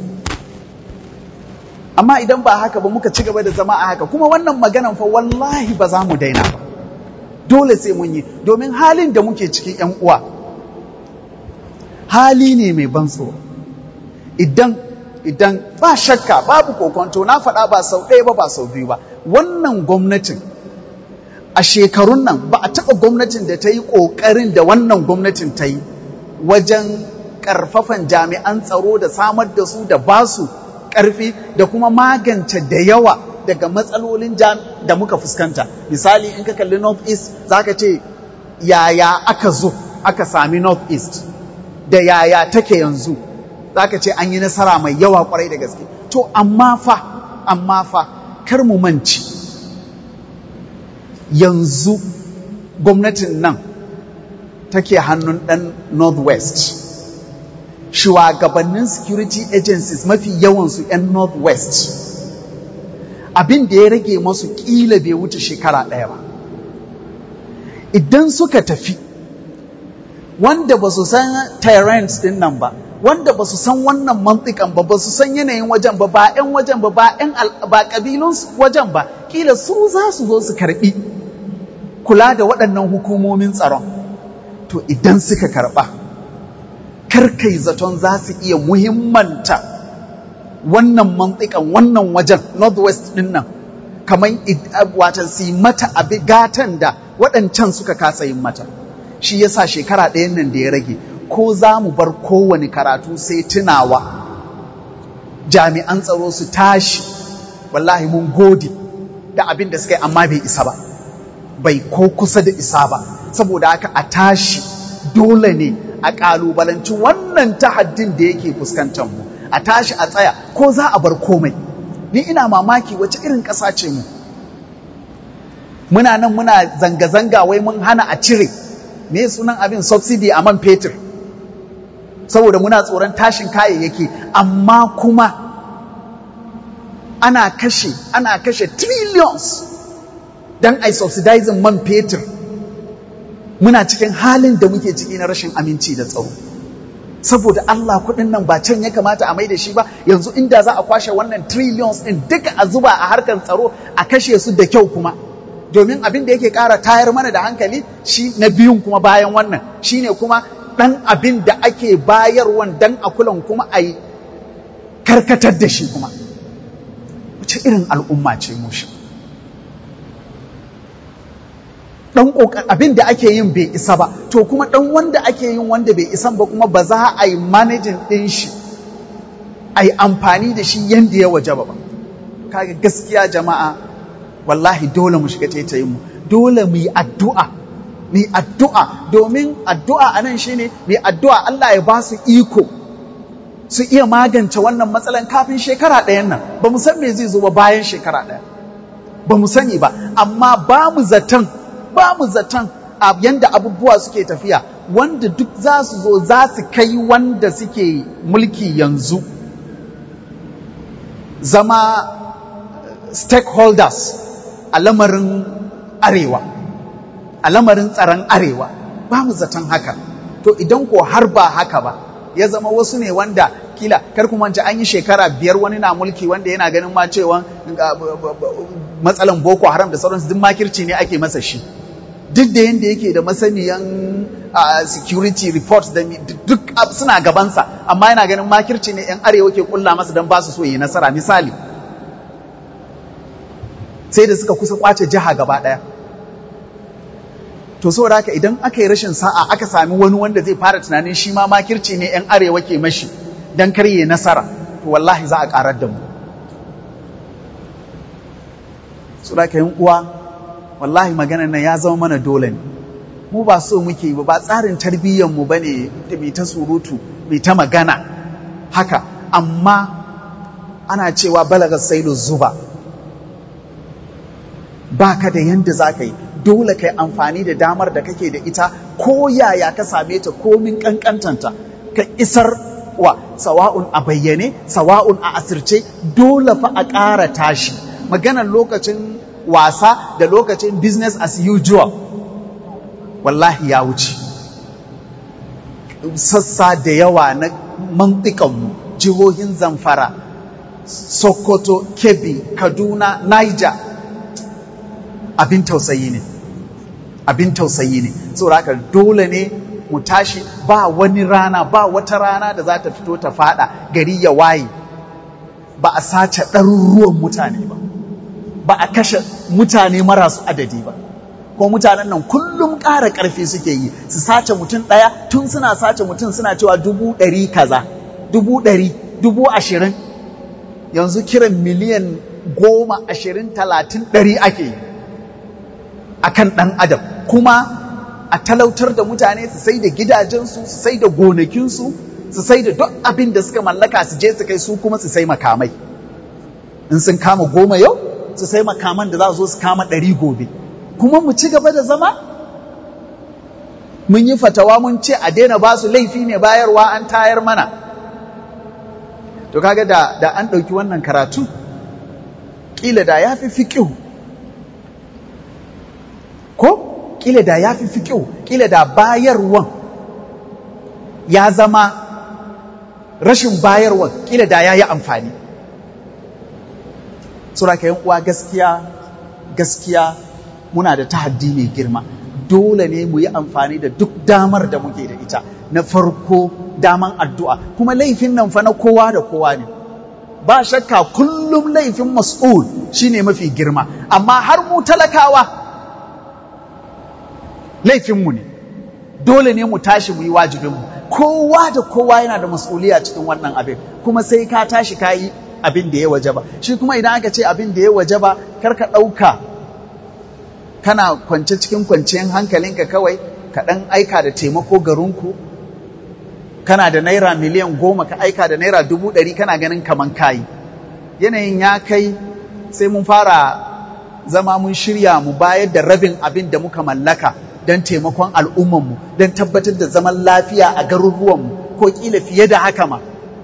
amma idan ba haka ba muka ci gaba da zama a haka kuma wannan maganan fa wallahi ba za mu daina ba dole sai mun yi domin halin da muke cikin 'yan uwa hali ne mai ban tsoro idan idan ba shakka babu kokonto na faɗa ba sau ɗaya ba ba sau biyu ba wannan gwamnatin a shekarun nan ba a taɓa gwamnatin da ta yi ƙoƙarin da wannan gwamnatin ta yi wajen ƙarfafan jami'an tsaro da samar da su da basu ƙarfi da kuma magance da yawa daga matsalolin da muka fuskanta misali in ka kalli north east za ka ce yaya aka zo aka sami north east da yaya take yanzu za ka ce an yi nasara mai yawa kwarai da gaske to amma fa amma fa kar mu manci yanzu gwamnatin nan take hannun ɗan northwest shugabannin security agencies mafi yawansu 'yan northwest abin da ya rage masu ƙila bai wuce shekara ɗaya ba idan suka tafi wanda ba su san tyrants din nan ba wanda ba su san wannan mantikan ba ba su san yanayin wajen ba ba 'yan wajen ba ba 'yan ba kabilun wajen ba kila su za su zo su karbi kula da waɗannan hukumomin tsaron to idan suka karba karkai zaton za su iya muhimmanta wannan mantikan wannan wajen northwest din nan kamar watan su mata abi gatan da waɗancan suka kasa yin mata shi yasa shekara ɗayan nan da ya rage ko za mu bar kowane karatu sai tunawa jami'an tsaro su tashi wallahi mun gode da abin da suka yi amma bai isa ba bai ko kusa da isa ba saboda haka a tashi dole ne a ƙalubalanci wannan tahaddin da yake fuskantar mu a tashi a tsaya ko za a bar komai ni ina mamaki wace irin ƙasa ce mu muna nan muna zanga-zanga wai mun hana a cire me sunan abin subsidy a man fetur saboda muna tsoron tashin kayayyaki amma kuma ana kashe ana kashe trillions don ai subsidizing man fetur muna cikin halin da muke ciki na rashin aminci da tsaro saboda Allah kuɗin nan ba can ya kamata a mai da shi ba yanzu inda za a kwashe wannan trillions din duka a zuba a harkar tsaro a kashe su da kyau kuma domin abin da yake ƙara tayar mana da hankali shi na biyun kuma bayan wannan shine kuma ɗan abin da ake bayarwan dan a kulan kuma a yi karkatar da shi kuma wace irin al'umma ce mu shi ɗan ƙoƙar abin da ake yin bai isa ba to kuma ɗan wanda ake yin wanda bai isan ba kuma ba za a yi manajin ɗin shi a yi amfani da shi yadda ya waje ba kaga gaskiya jama'a wallahi dole mu shiga taitayin mu dole mu yi addu'a mu yi addu'a domin addu'a a nan shine mu yi addu'a Allah ya ba su iko su iya magance wannan matsalan kafin shekara ɗayan nan ba mu san me zai zo ba bayan shekara ɗaya ba mu sani ba amma ba mu zaton ba mu zaton a yanda abubuwa suke tafiya wanda duk za su zo za su kai wanda suke mulki yanzu zama stakeholders a lamarin arewa a lamarin tsaron arewa ba mu zaton haka to idan ko har ba haka ba ya zama wasu ne wanda kila kar kuma an yi shekara biyar wani na mulki wanda yana ganin ma cewa matsalan boko haram da sauransu duk makirci ne ake masa shi duk da yadda yake da masaniyan security report da duk suna gabansa amma yana ganin makirci ne yan arewa ke kulla masa don ba su so yi nasara misali sai da suka kusa kwace jiha gaba ɗaya to saboda haka idan aka yi rashin sa'a aka sami wani wanda zai fara tunanin shi ma makirci ne yan arewa ke mashi don karye nasara to wallahi za a karar da mu saboda haka yin uwa wallahi maganar nan ya zama mana dole ne mu ba so muke ba ba tsarin tarbiyyar mu bane da mai ta surutu mai ta magana haka amma ana cewa balagar sailu zuba ba ka da yanda za ka yi dole ka yi amfani da damar da kake da ita ko yaya ka same ta komin kankantanta ka isar wa sawa'un a bayyane sawa'un a asirce dole fa a ƙara tashi maganar lokacin wasa da lokacin business as usual wallahi ya wuce sassa da yawa na mantikanmu jihohin zamfara sokoto kebbi kaduna niger abin tausayi ne abin tausayi ne saboda haka dole ne mu tashi ba wani rana ba wata rana da za ta fito ta fada gari ya waye ba a sace ɗaruruwan mutane ba ba a kashe mutane marasu adadi ba ko mutanen nan kullum ƙara ƙarfi suke yi su sace mutum ɗaya tun suna sace mutum suna cewa dubu ɗari kaza dubu ɗari dubu ashirin yanzu kiran miliyan goma ashirin talatin ɗari ake yi a kan ɗan adam kuma a talautar da mutane su sai da gidajensu su sai da gonakinsu su sai da duk abin da suka mallaka su je su kai su kuma su sai makamai in sun kama goma yau su sai makaman da za su zo su kama ɗari gobe kuma mu ci gaba da zama mun yi fatawa mun ce a daina ba su laifi ne bayarwa an tayar mana to kaga da, da an ɗauki wannan karatu ƙila da ya fi fiƙihu ko ƙila da ya fi fiƙihu ƙila da bayarwan ya zama rashin bayarwan ƙila da ya yi amfani suraka yan uwa gaskiya gaskiya muna da tahaddi mai girma dole ne mu yi amfani da duk damar da muke da ita na farko daman addu'a kuma laifin nan fa na kowa da kowa ne ba shakka kullum laifin mas'ul shine mafi girma amma har mu talakawa laifinmu ne dole ne mu tashi mu yi wajibinmu kowa da kowa yana da mas'uliya cikin wannan abin kuma sai ka tashi ka yi abin da ya waje ba shi kuma idan aka ce abin da ya waje ba kar ka ɗauka kana kwance cikin kwanciyar hankalinka kawai ka ɗan aika da taimako garinku kana da naira miliyan goma ka aika da naira dubu ɗari kana ganin kaman kayi yanayin ya kai sai mun fara zama mun shirya mu bayar da rabin abin da muka mallaka don taimakon al'ummanmu don tabbatar da zaman lafiya a garuruwanmu ko ƙila fiye da haka ma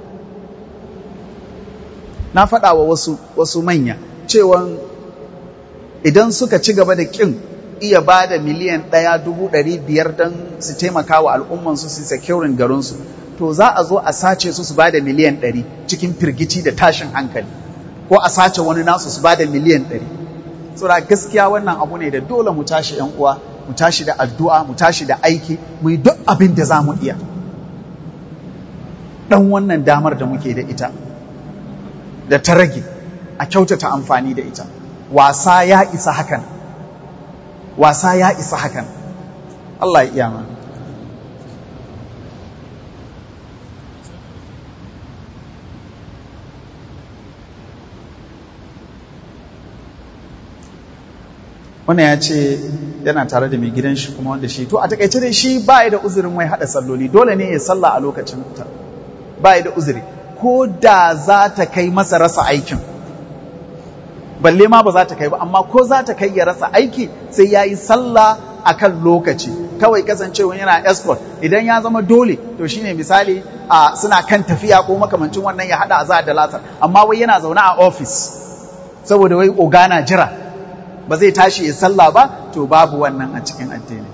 na faɗa wa wasu, wasu manya cewan idan suka ci gaba da ƙin iya ba da miliyan ɗaya dubu ɗari biyar don su taimaka wa al'ummansu su securin garinsu to za a zo a sace su su ba da miliyan ɗari cikin firgici da tashin hankali ko a sace wani nasu su ba da miliyan ɗari saboda gaskiya wannan abu ne da dole mu tashi ‘yan uwa mu tashi da addu'a mu tashi da aiki mu yi duk abin da za mu iya ɗan wannan damar da muke da ita da ta rage a kyautata amfani da ita wasa ya isa hakan wasa ya isa hakan Allah ya iya mana wannan ya ce yana tare da mai gidan shi kuma wanda shi to a takaice dai shi ba da uzurin wai hada salloli dole ne ya salla a lokacin ta ba da uzuri ko da za ta kai masa rasa aikin balle ma ba za ta kai ba amma ko za ta kai ya rasa aiki sai ya yi sallah a kan lokaci kawai kasancewa yana escort idan ya zama dole to shine misali a suna kan tafiya ko makamancin wannan ya hada azahar da latar amma wai yana zaune a ofis saboda wai ogana jira ba zai tashi ya sallah ba to babu wannan a cikin addini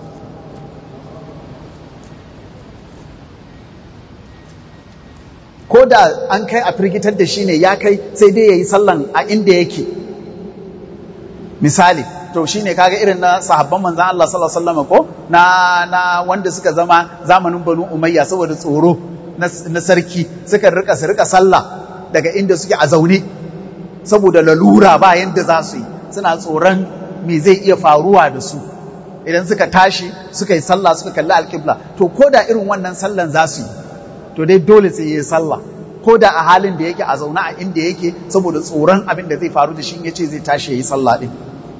ko da an kai a firgitar da shi ne ya kai sai dai ya yi sallan a inda yake misali to shi ne kaga irin na sahabban manzan Allah sallallahu alaihi wasallam ko na na wanda suka zama zamanin banu umayya saboda tsoro na sarki suka rika su rika sallah daga inda suke a zaune saboda lalura ba yanda za su yi suna tsoron me zai iya faruwa da su idan suka tashi suka yi sallah suka kalli alƙibla to ko da irin wannan sallan za su yi to dai dole sai yi sallah ko da a halin da yake a zaune a inda yake saboda tsoron abin da zai faru da shi ya ce zai tashi ya yi sallah ɗin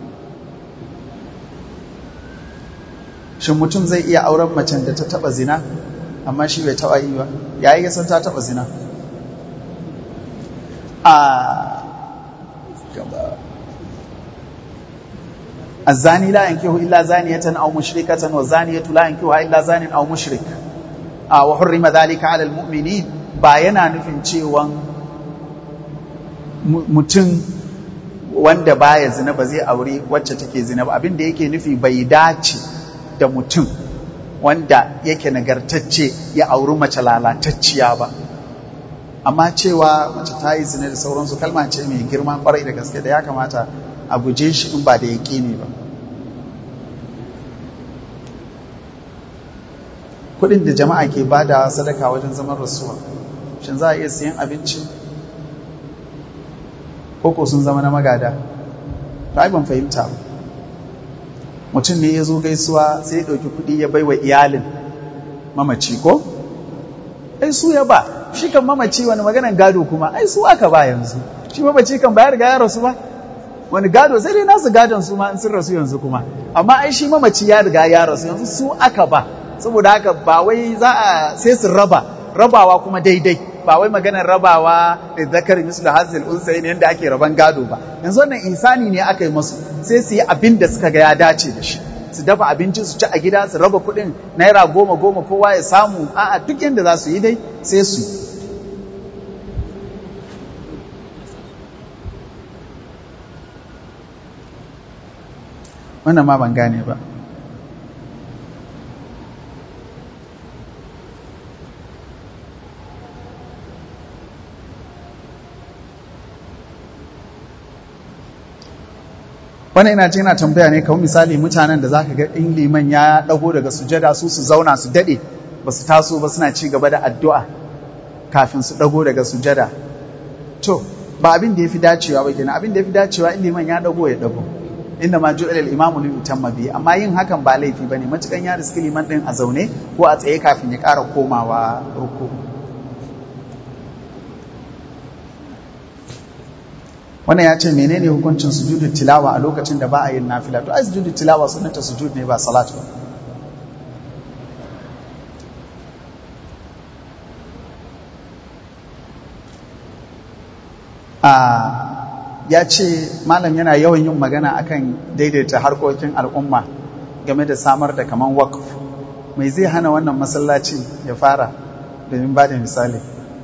shin mutum zai iya auren macen da ta taɓa zina amma shi bai taɓa yi ba ya yi san ta taɓa zina a الزاني لا ينكح إلا زانية أو مشركة والزانية لا ينكحها إلا زان أو مشرك وحرم ذلك على المؤمنين ba yana nufin cewa mutum wanda baya zina ba zai aure wacce take zina ba abin da yake nufi bai dace da mutum wanda yake nagartacce ya auri mace lalatacciya ba amma cewa mace ta yi zina da sauransu kalma ce mai girma kwarai da gaske da ya kamata a guje shi in ba da yaƙi ne ba kudin da jama'a ke bada sadaka wajen zaman rasuwa shin za a iya siyan abinci koko sun zama na magada ta ban fahimta ba mutum ne ya zo gaisuwa sai ya ɗauki kuɗi ya bai wa iyalin mamaci ko? ai su ya ba shi kan mamaci wani maganan gado kuma ai su aka ba yanzu shi mamaci kan bayar ga ya rasu ba wani gado sai dai nasu gadon su ma in sun rasu yanzu kuma amma ai shi mamaci ya riga ya rasu yanzu su aka ba saboda haka ba wai za a sai su raba rabawa kuma daidai ba wai maganar rabawa da zakar mislu hazil unsayin yanda ake raban gado ba yanzu wannan insani ne aka yi musu sai su yi abin da suka ga ya dace da shi su dafa abinci su ci a gida su raba kuɗin naira goma goma kowa ya samu a'a duk yanda za su yi dai sai su yi wannan ma ban gane ba wannan ina ce yana tambaya ne kawai misali mutanen da zaka ga in liman ya dago daga sujada su su zauna su dade ba su taso ba suna ci gaba da addu'a kafin su dago daga sujada to ba abin da yafi dacewa ba kenan abin da yafi dacewa in liman ya dago ya dago inda ma ju'ila al-imamu lil utamma bi amma yin hakan ba laifi bane matukan ya riski liman din a zaune ko a tsaye kafin ya ƙara komawa ruku wannan ya ce menene hukuncin sujudu tilawa a lokacin da ba a yin nafila to ai sujudu tilawa sunanta sujud ne ba salat ba a ya ce malam yana yawan yin magana akan daidaita harkokin al'umma game da samar da kaman wakf mai zai hana wannan masallaci ya fara domin ba da misali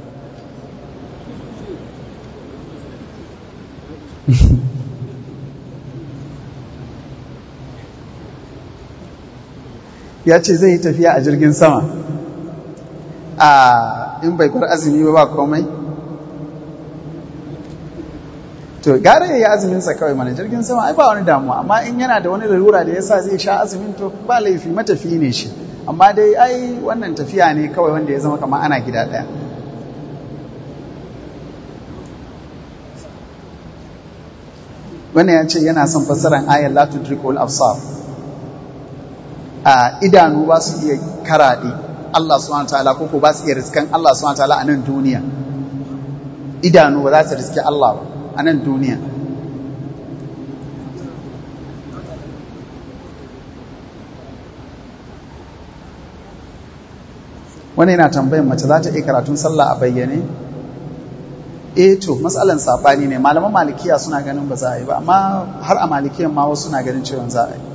ya ce zai yi tafiya a jirgin sama a in bai kwar azumi ba ba komai to gara ya yi azuminsa kawai mana jirgin sama ai ba wani damuwa amma in yana da wani lalura da yasa zai sha azumin to ba laifi matafi ne shi amma dai ai wannan tafiya ne kawai wanda ya zama kamar ana gida ɗaya wannan ya ce yana son fassarar ayar la tudrikul absar a idanu ba su iya karaɗe Allah subhanahu ta'ala ko ko ba su iya riskan Allah subhanahu ta'ala a nan duniya idanu ba za su riske Allah ba a nan duniya wani yana tambayin mace za ta iya karatun sallah a bayyane eh to matsalan sabani ne malaman malikiya suna ganin ba za a yi ba amma har a malikiyan ma wasu suna ganin cewa za a yi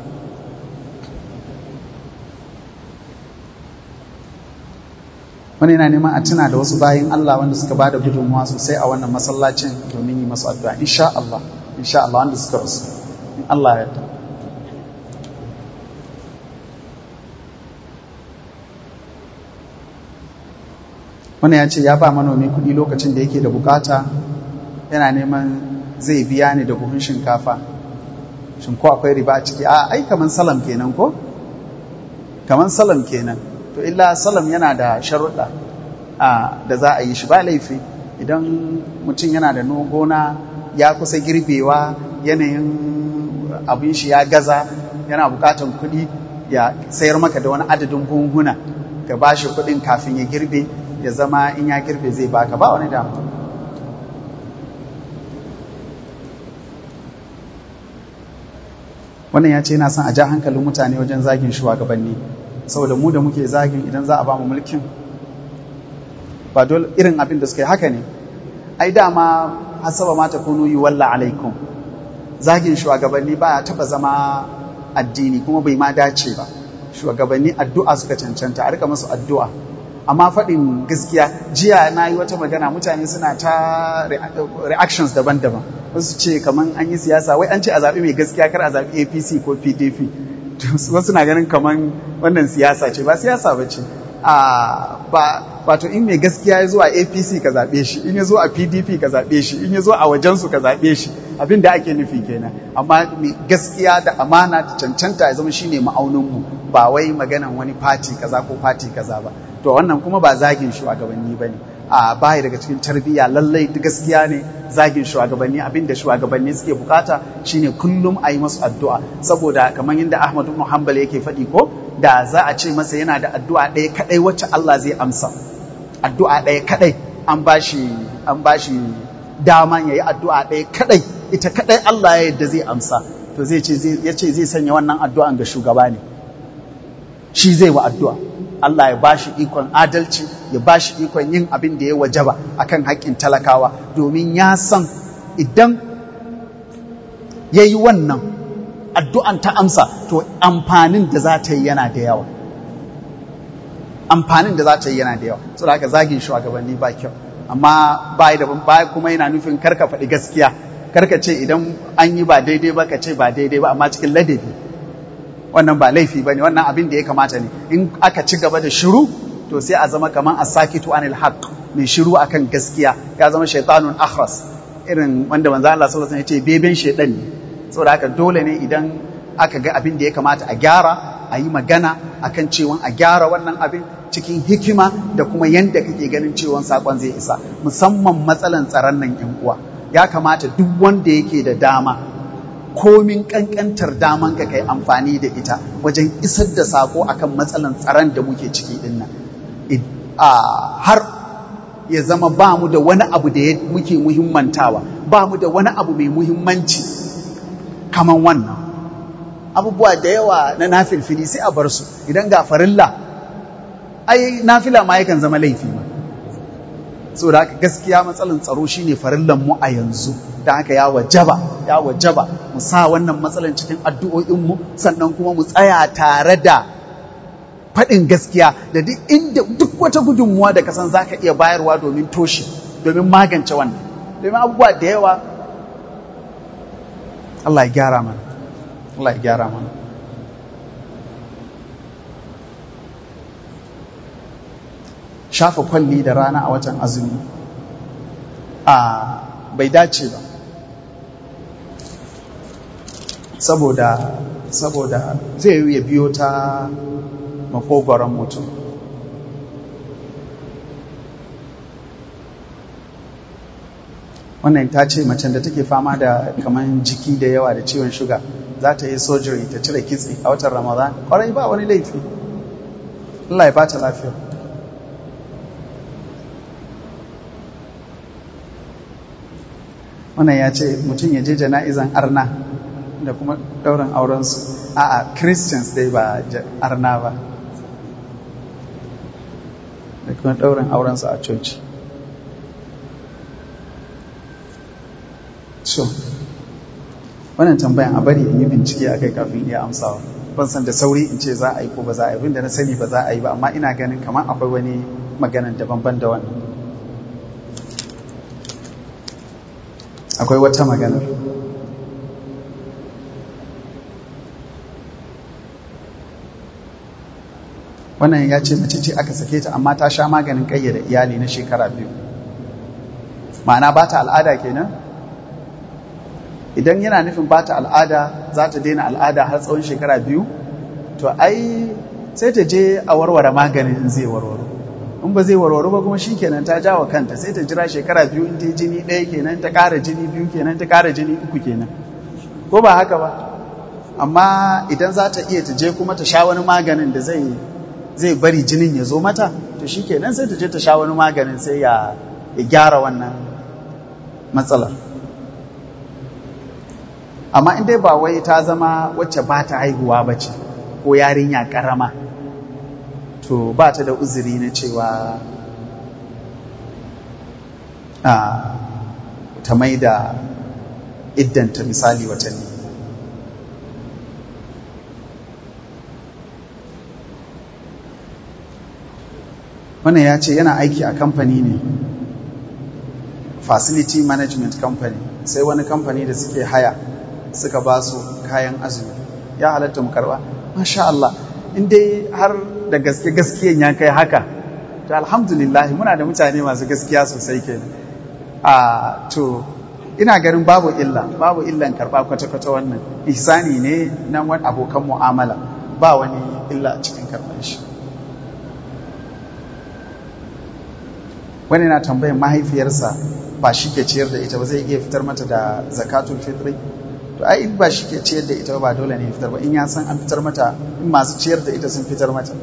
wani yana neman a tuna da wasu bayan Allah wanda suka bada gudunmuwa sosai a wannan masallacin domin yi masu addu'a insha Allah insha Allah wanda suka rasu in Allah ya yarda wani ya ce ya ba manomi kuɗi lokacin da yake da bukata yana neman zai biya ni da buhun shinkafa shin ko akwai riba a ciki a ai kaman salam kenan ko kaman salam kenan to illa salam yana da sharuɗa da za a yi shi ba laifi idan mutum yana da gona ya kusa girbewa yanayin abin shi ya gaza yana bukatan kuɗi ya sayar maka da wani adadin buhunhuna ka ba shi kuɗin kafin ya girbe ya zama in ya girbe zai baka ba wani damu wannan ya ce yana son a ja hankalin mutane wajen zagin shugabanni saboda mu da muke zagin idan za a ba mu mulkin ba dole irin abin da suka yi haka ne ai dama hasaba ma takunu yi walla alaikum zagin shugabanni ba ya taba zama addini kuma bai ma dace ba shugabanni addu'a suka cancanta a rika musu addu'a amma faɗin gaskiya jiya na yi wata magana mutane suna ta reactions daban-daban wasu ce kamar an yi siyasa wai an ce a zaɓi mai gaskiya kar a zaɓi apc ko pdp wasu na ganin kamar wannan siyasa ce ba siyasa ba ce ba wato in mai gaskiya ya zo a apc ka zaɓe shi in ya zo a pdp ka zaɓe shi in ya zo a wajensu ka zaɓe shi abin da ake nufi kenan amma mai gaskiya da amana da cancanta ya zama shine ma'auninmu ba wai maganan wani fati kaza ko fati kaza ba to wannan kuma ba zagin shugabanni bane a baya daga cikin tarbiyya lallai gaskiya ne zagin shugabanni abinda shugabanni suke bukata shine kullum a yi masu addu'a saboda kamar yadda Ahmad ibn Hanbal yake faɗi ko da za a ce masa yana da addu'a ɗaya kadai wacce Allah zai amsa addu'a ɗaya kadai an bashi an bashi dama yayi addu'a ɗaya kadai ita kadai Allah ya yadda zai amsa to zai ce ya ce zai sanya wannan addu'an ga shugaba ne shi zai wa addu'a Allah ya bashi ikon adalci ya bashi ikon yin abin da ya wajaba akan haƙƙin talakawa domin ya san idan ya yi wannan addu'an ta amsa to amfanin da za ta yi yana da yawa amfanin da za ta yi yana da yawa so da haka zagin shugabanni ba kyau amma ba da ba kuma yana nufin karka faɗi gaskiya karka ce idan an yi ba daidai ba ka ce ba daidai ba amma cikin ladabi wannan ba laifi ba ne wannan abin da ya kamata ne in aka ci gaba da shiru to sai a zama kamar a sakitu anil haq mai shiru akan gaskiya ya zama shaitanun akhras irin wanda manzo Allah sallallahu alaihi wasallam ya ce beben shaitan ne saboda haka dole ne idan aka ga abin da ya kamata a gyara a yi magana akan cewa a gyara wannan abin cikin hikima da kuma yanda kake ganin cewa sakon zai isa musamman matsalan tsaron nan yan uwa ya kamata duk wanda yake da dama komin kankantar daman ka kai amfani da ita wajen isar da sako akan matsalan tsaron da muke ciki din nan har ya zama ba mu da wani abu da muke muhimmantawa ba mu da wani abu mai muhimmanci kaman wannan abubuwa da yawa na nafilfili sai a bar su idan ga farilla ai nafila ma yakan zama laifi ma so da haka gaskiya matsalan tsaro shine farillan mu a yanzu da haka ya wajaba ya wajaba mu sa wannan matsalan cikin addu'o'in mu sannan kuma mu tsaya tare da faɗin gaskiya da duk inda duk wata gudunmuwa da kasan zaka iya bayarwa domin toshe domin magance wannan domin abubuwa da yawa Allah ya gyara mana Allah ya gyara mana shafa kwalli da rana a watan azumi a bai dace ba saboda saboda zai yi ya biyo ta makogoron mutum wannan ta ce macen da take fama da kaman jiki da yawa da ciwon shuga za ta yi surgery ta cire kitse a watan ramadan kwarai ba wani laifi Allah ya bata lafiya wannan ya ce mutum ya je jana'izan arna da kuma ɗaurin aurensu a'a christians dai ba arna ba da kuma ɗaurin aurensu a coci so wannan tambayan a bari in yi bincike a kai kafin iya amsawa ban san da sauri in ce za a yi ko ba za a yi abinda na sani ba za a yi ba amma ina ganin kamar akwai wani maganan daban-ban da wannan akwai wata maganar wannan ya ce mace ce aka sake ta amma ta sha maganin ƙayyade iyali na shekara biyu ma'ana ba ta al'ada kenan idan yana nufin ba ta al'ada za ta daina al'ada har tsawon shekara biyu to ai sai ta je a warware maganin in zai warware in ba zai warware ba kuma shi kenan ta jawa kanta sai ta jira shekara biyu in ta yi jini ɗaya kenan ta ƙara jini biyu kenan ta ƙara jini uku kenan ko ba haka ba amma idan za ta iya ta je kuma ta sha wani maganin da zai zai bari jinin ya zo mata to shi kenan sai ta je ta sha wani maganin sai ya gyara wannan matsalar amma in dai ba wai ta zama wacce ba ta haihuwa ba ce ko yarinya karama to ba ta da uzuri na cewa ta mai da iddanta misali watanni wannan ya ce yana aiki a kamfani ne facility management company sai wani kamfani da suke haya suka ba su kayan azumi ya halatta mu karba masha Allah in dai har da gaske gaskiyan ya kai haka to alhamdulillah muna da mutane masu gaskiya sosai ke a to ina ganin babu illa babu illan karba kwata-kwata wannan ihsani ne na wani abokan mu'amala ba wani illa a cikin karban shi wani na tambayin mahaifiyarsa ba shi ke ciyar da ita ba zai iya fitar mata da zakatul fitri to ai in ba shi ke ciyar da ita ba dole ne ya fitar ba in ya san an fitar mata in masu ciyar da ita sun fitar mata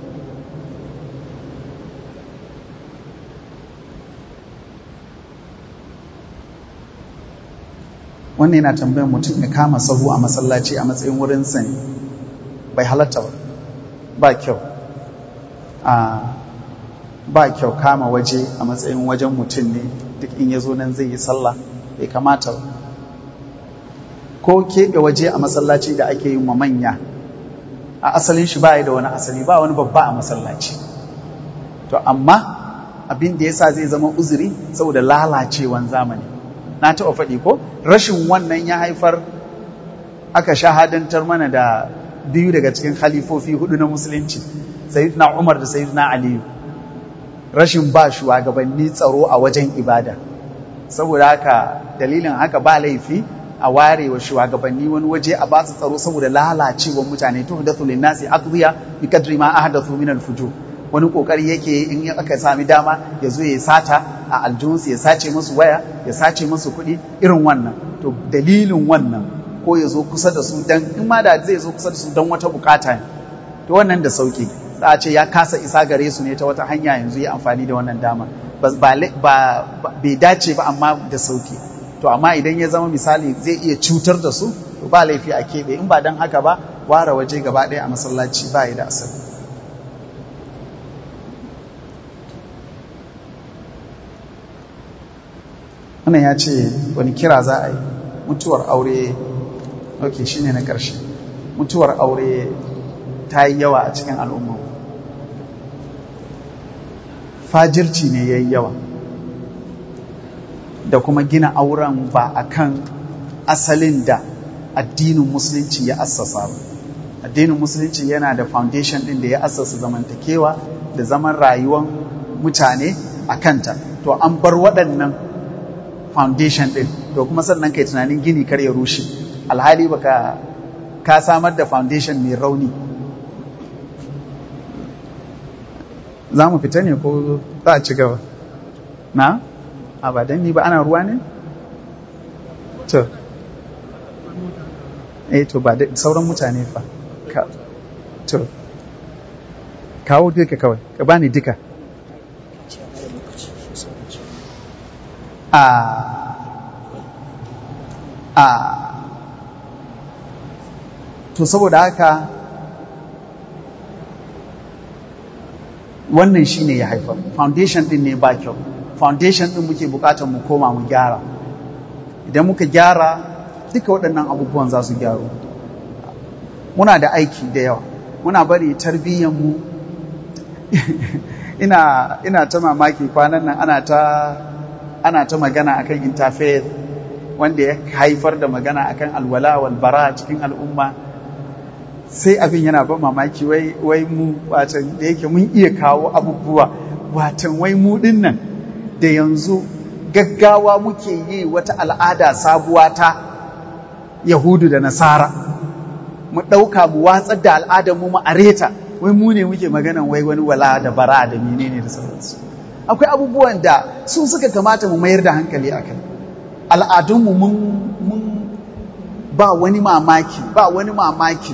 wannan yana tambayar mutum ya kama sahu a masallaci a matsayin wurin sani bai halatta ba ba kyau a ba kyau kama waje a matsayin wajen mutum ne duk in ya zo nan zai yi sallah bai kamata ba ko keɓe waje a masallaci da ake yin wa manya a asalin shi ba da wani asali ba wani babba a masallaci to amma abin da yasa zai zama uzuri saboda lalacewan zamani na taɓa faɗi ko rashin wannan ya haifar aka shahadantar mana da biyu daga cikin khalifofi hudu na musulunci sayyidina umar da sayyidina aliyu rashin ba shugabanni tsaro a wajen ibada saboda haka dalilin haka ba laifi a ware wa shugabanni wani waje a basu tsaro saboda lalacewar mutane to da tulin nasi aqdiya bi kadri ma ahdathu min al-fujur wani kokari yake in aka sami dama ya zo ya sata a aljihunsu ya sace musu waya ya sace musu kuɗi irin wannan to dalilin wannan ko ya zo kusa da su dan in ma da zai zo kusa da su dan wata bukata ne to wannan da sauki za a ce ya kasa isa gare su ne ta wata hanya yanzu ya amfani da wannan dama ba bai dace ba amma da sauki to amma idan ya zama misali zai iya cutar da su to ba laifi a keɓe in ba don haka ba ware waje gaba ɗaya a masallaci ba ya da asali wannan ya ce wani kira za a yi mutuwar aure ok shine na ƙarshe mutuwar aure ta yi yawa a cikin al'umma fajirci ne ya yi yawa da kuma gina auren ba a kan asalin da addinin musulunci ya assasa ba addinin musulunci yana da foundation din da ya assasa zamantakewa da zaman rayuwar mutane a kanta to an bar waɗannan foundation din to kuma sannan kai tunanin gini kar ya rushe alhali baka ka samar da foundation mai rauni za mu fita ne ko za a ci gaba na? a ba don ni ba ana ruwa ne? to eh to ba sauran mutane fa ka to kawo duka kawai ka bani duka a a to saboda haka wannan shine ya haifar foundation din ne ba kyau foundation din muke bukatar mu koma mu gyara idan muka gyara duka waɗannan abubuwan za su gyaru muna da aiki da yawa muna bari tarbiyyar mu ina ina ta mamaki kwanan nan ana ta ana ta magana akan interfaith wanda ya haifar da magana akan alwala wal bara cikin al'umma sai abin yana ban mamaki wai wai mu watan da yake mun iya kawo abubuwa watan wai mu dinnan da yanzu gaggawa muke yi wata al'ada sabuwa ta yahudu da nasara mu ɗauka mu watsar da al'adar mu areta wai mu ne muke maganan wai wani wala da bara da menene da sauransu akwai abubuwan da su suka kamata mu mayar da hankali a kai al'adunmu mun mun ba wani mamaki ba wani mamaki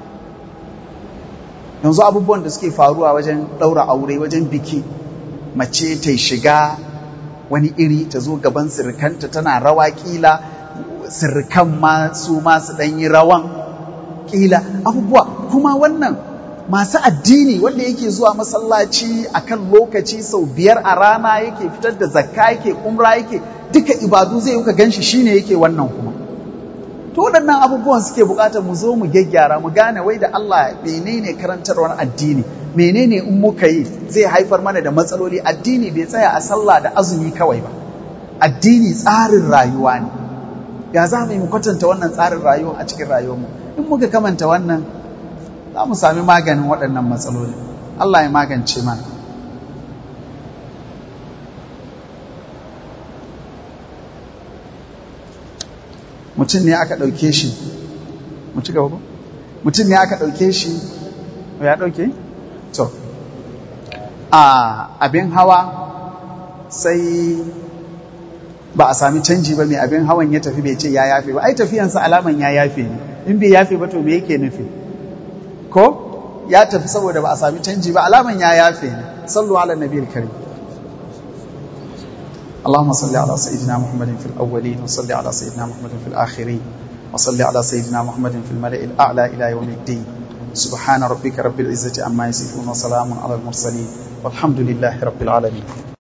yanzu abubuwan da suke faruwa wajen ɗaura aure wajen biki mace ta shiga wani iri ta zo gaban sirikanta tana rawa kila sirikan ma su ma su ɗan yi rawan kila abubuwa kuma wannan masu addini wanda yake zuwa masallaci akan lokaci sau biyar a rana yake fitar da zakka yake umra yake duka ibadu zai yi ka ganshi shine yake wannan kuma to waɗannan abubuwan suke buƙatar mu zo mu gyaggyara mu gane wai da Allah menene karantarwar addini menene in muka yi zai haifar mana da matsaloli addini bai tsaya a sallah da azumi kawai ba addini tsarin rayuwa ne ya za mu yi mu kwatanta wannan tsarin rayuwa a cikin rayuwarmu in muka kamanta wannan za mu sami maganin waɗannan matsaloli Allah ya magance mana mutum ne aka ɗauke shi mu ci gaba mutum ne aka ɗauke shi ya ɗauke? to a abin hawa sai ba a sami canji ba mai abin hawan ya tafi bai ce ya yafe ba ai tafiyansa alaman ya yafe ne in bai yafe ba to me yake nufi ko ya tafi saboda ba a sami canji ba alaman ya yafe ne sallu ala nabiyil karim اللهم صل على سيدنا محمد في الأولين وصل على سيدنا محمد في الآخرين وصل على سيدنا محمد في الملأ الأعلى إلى يوم الدين subhana rabbika rabbil izzati amma yasifun wa salamun alal mursalin walhamdulillahi rabbil alamin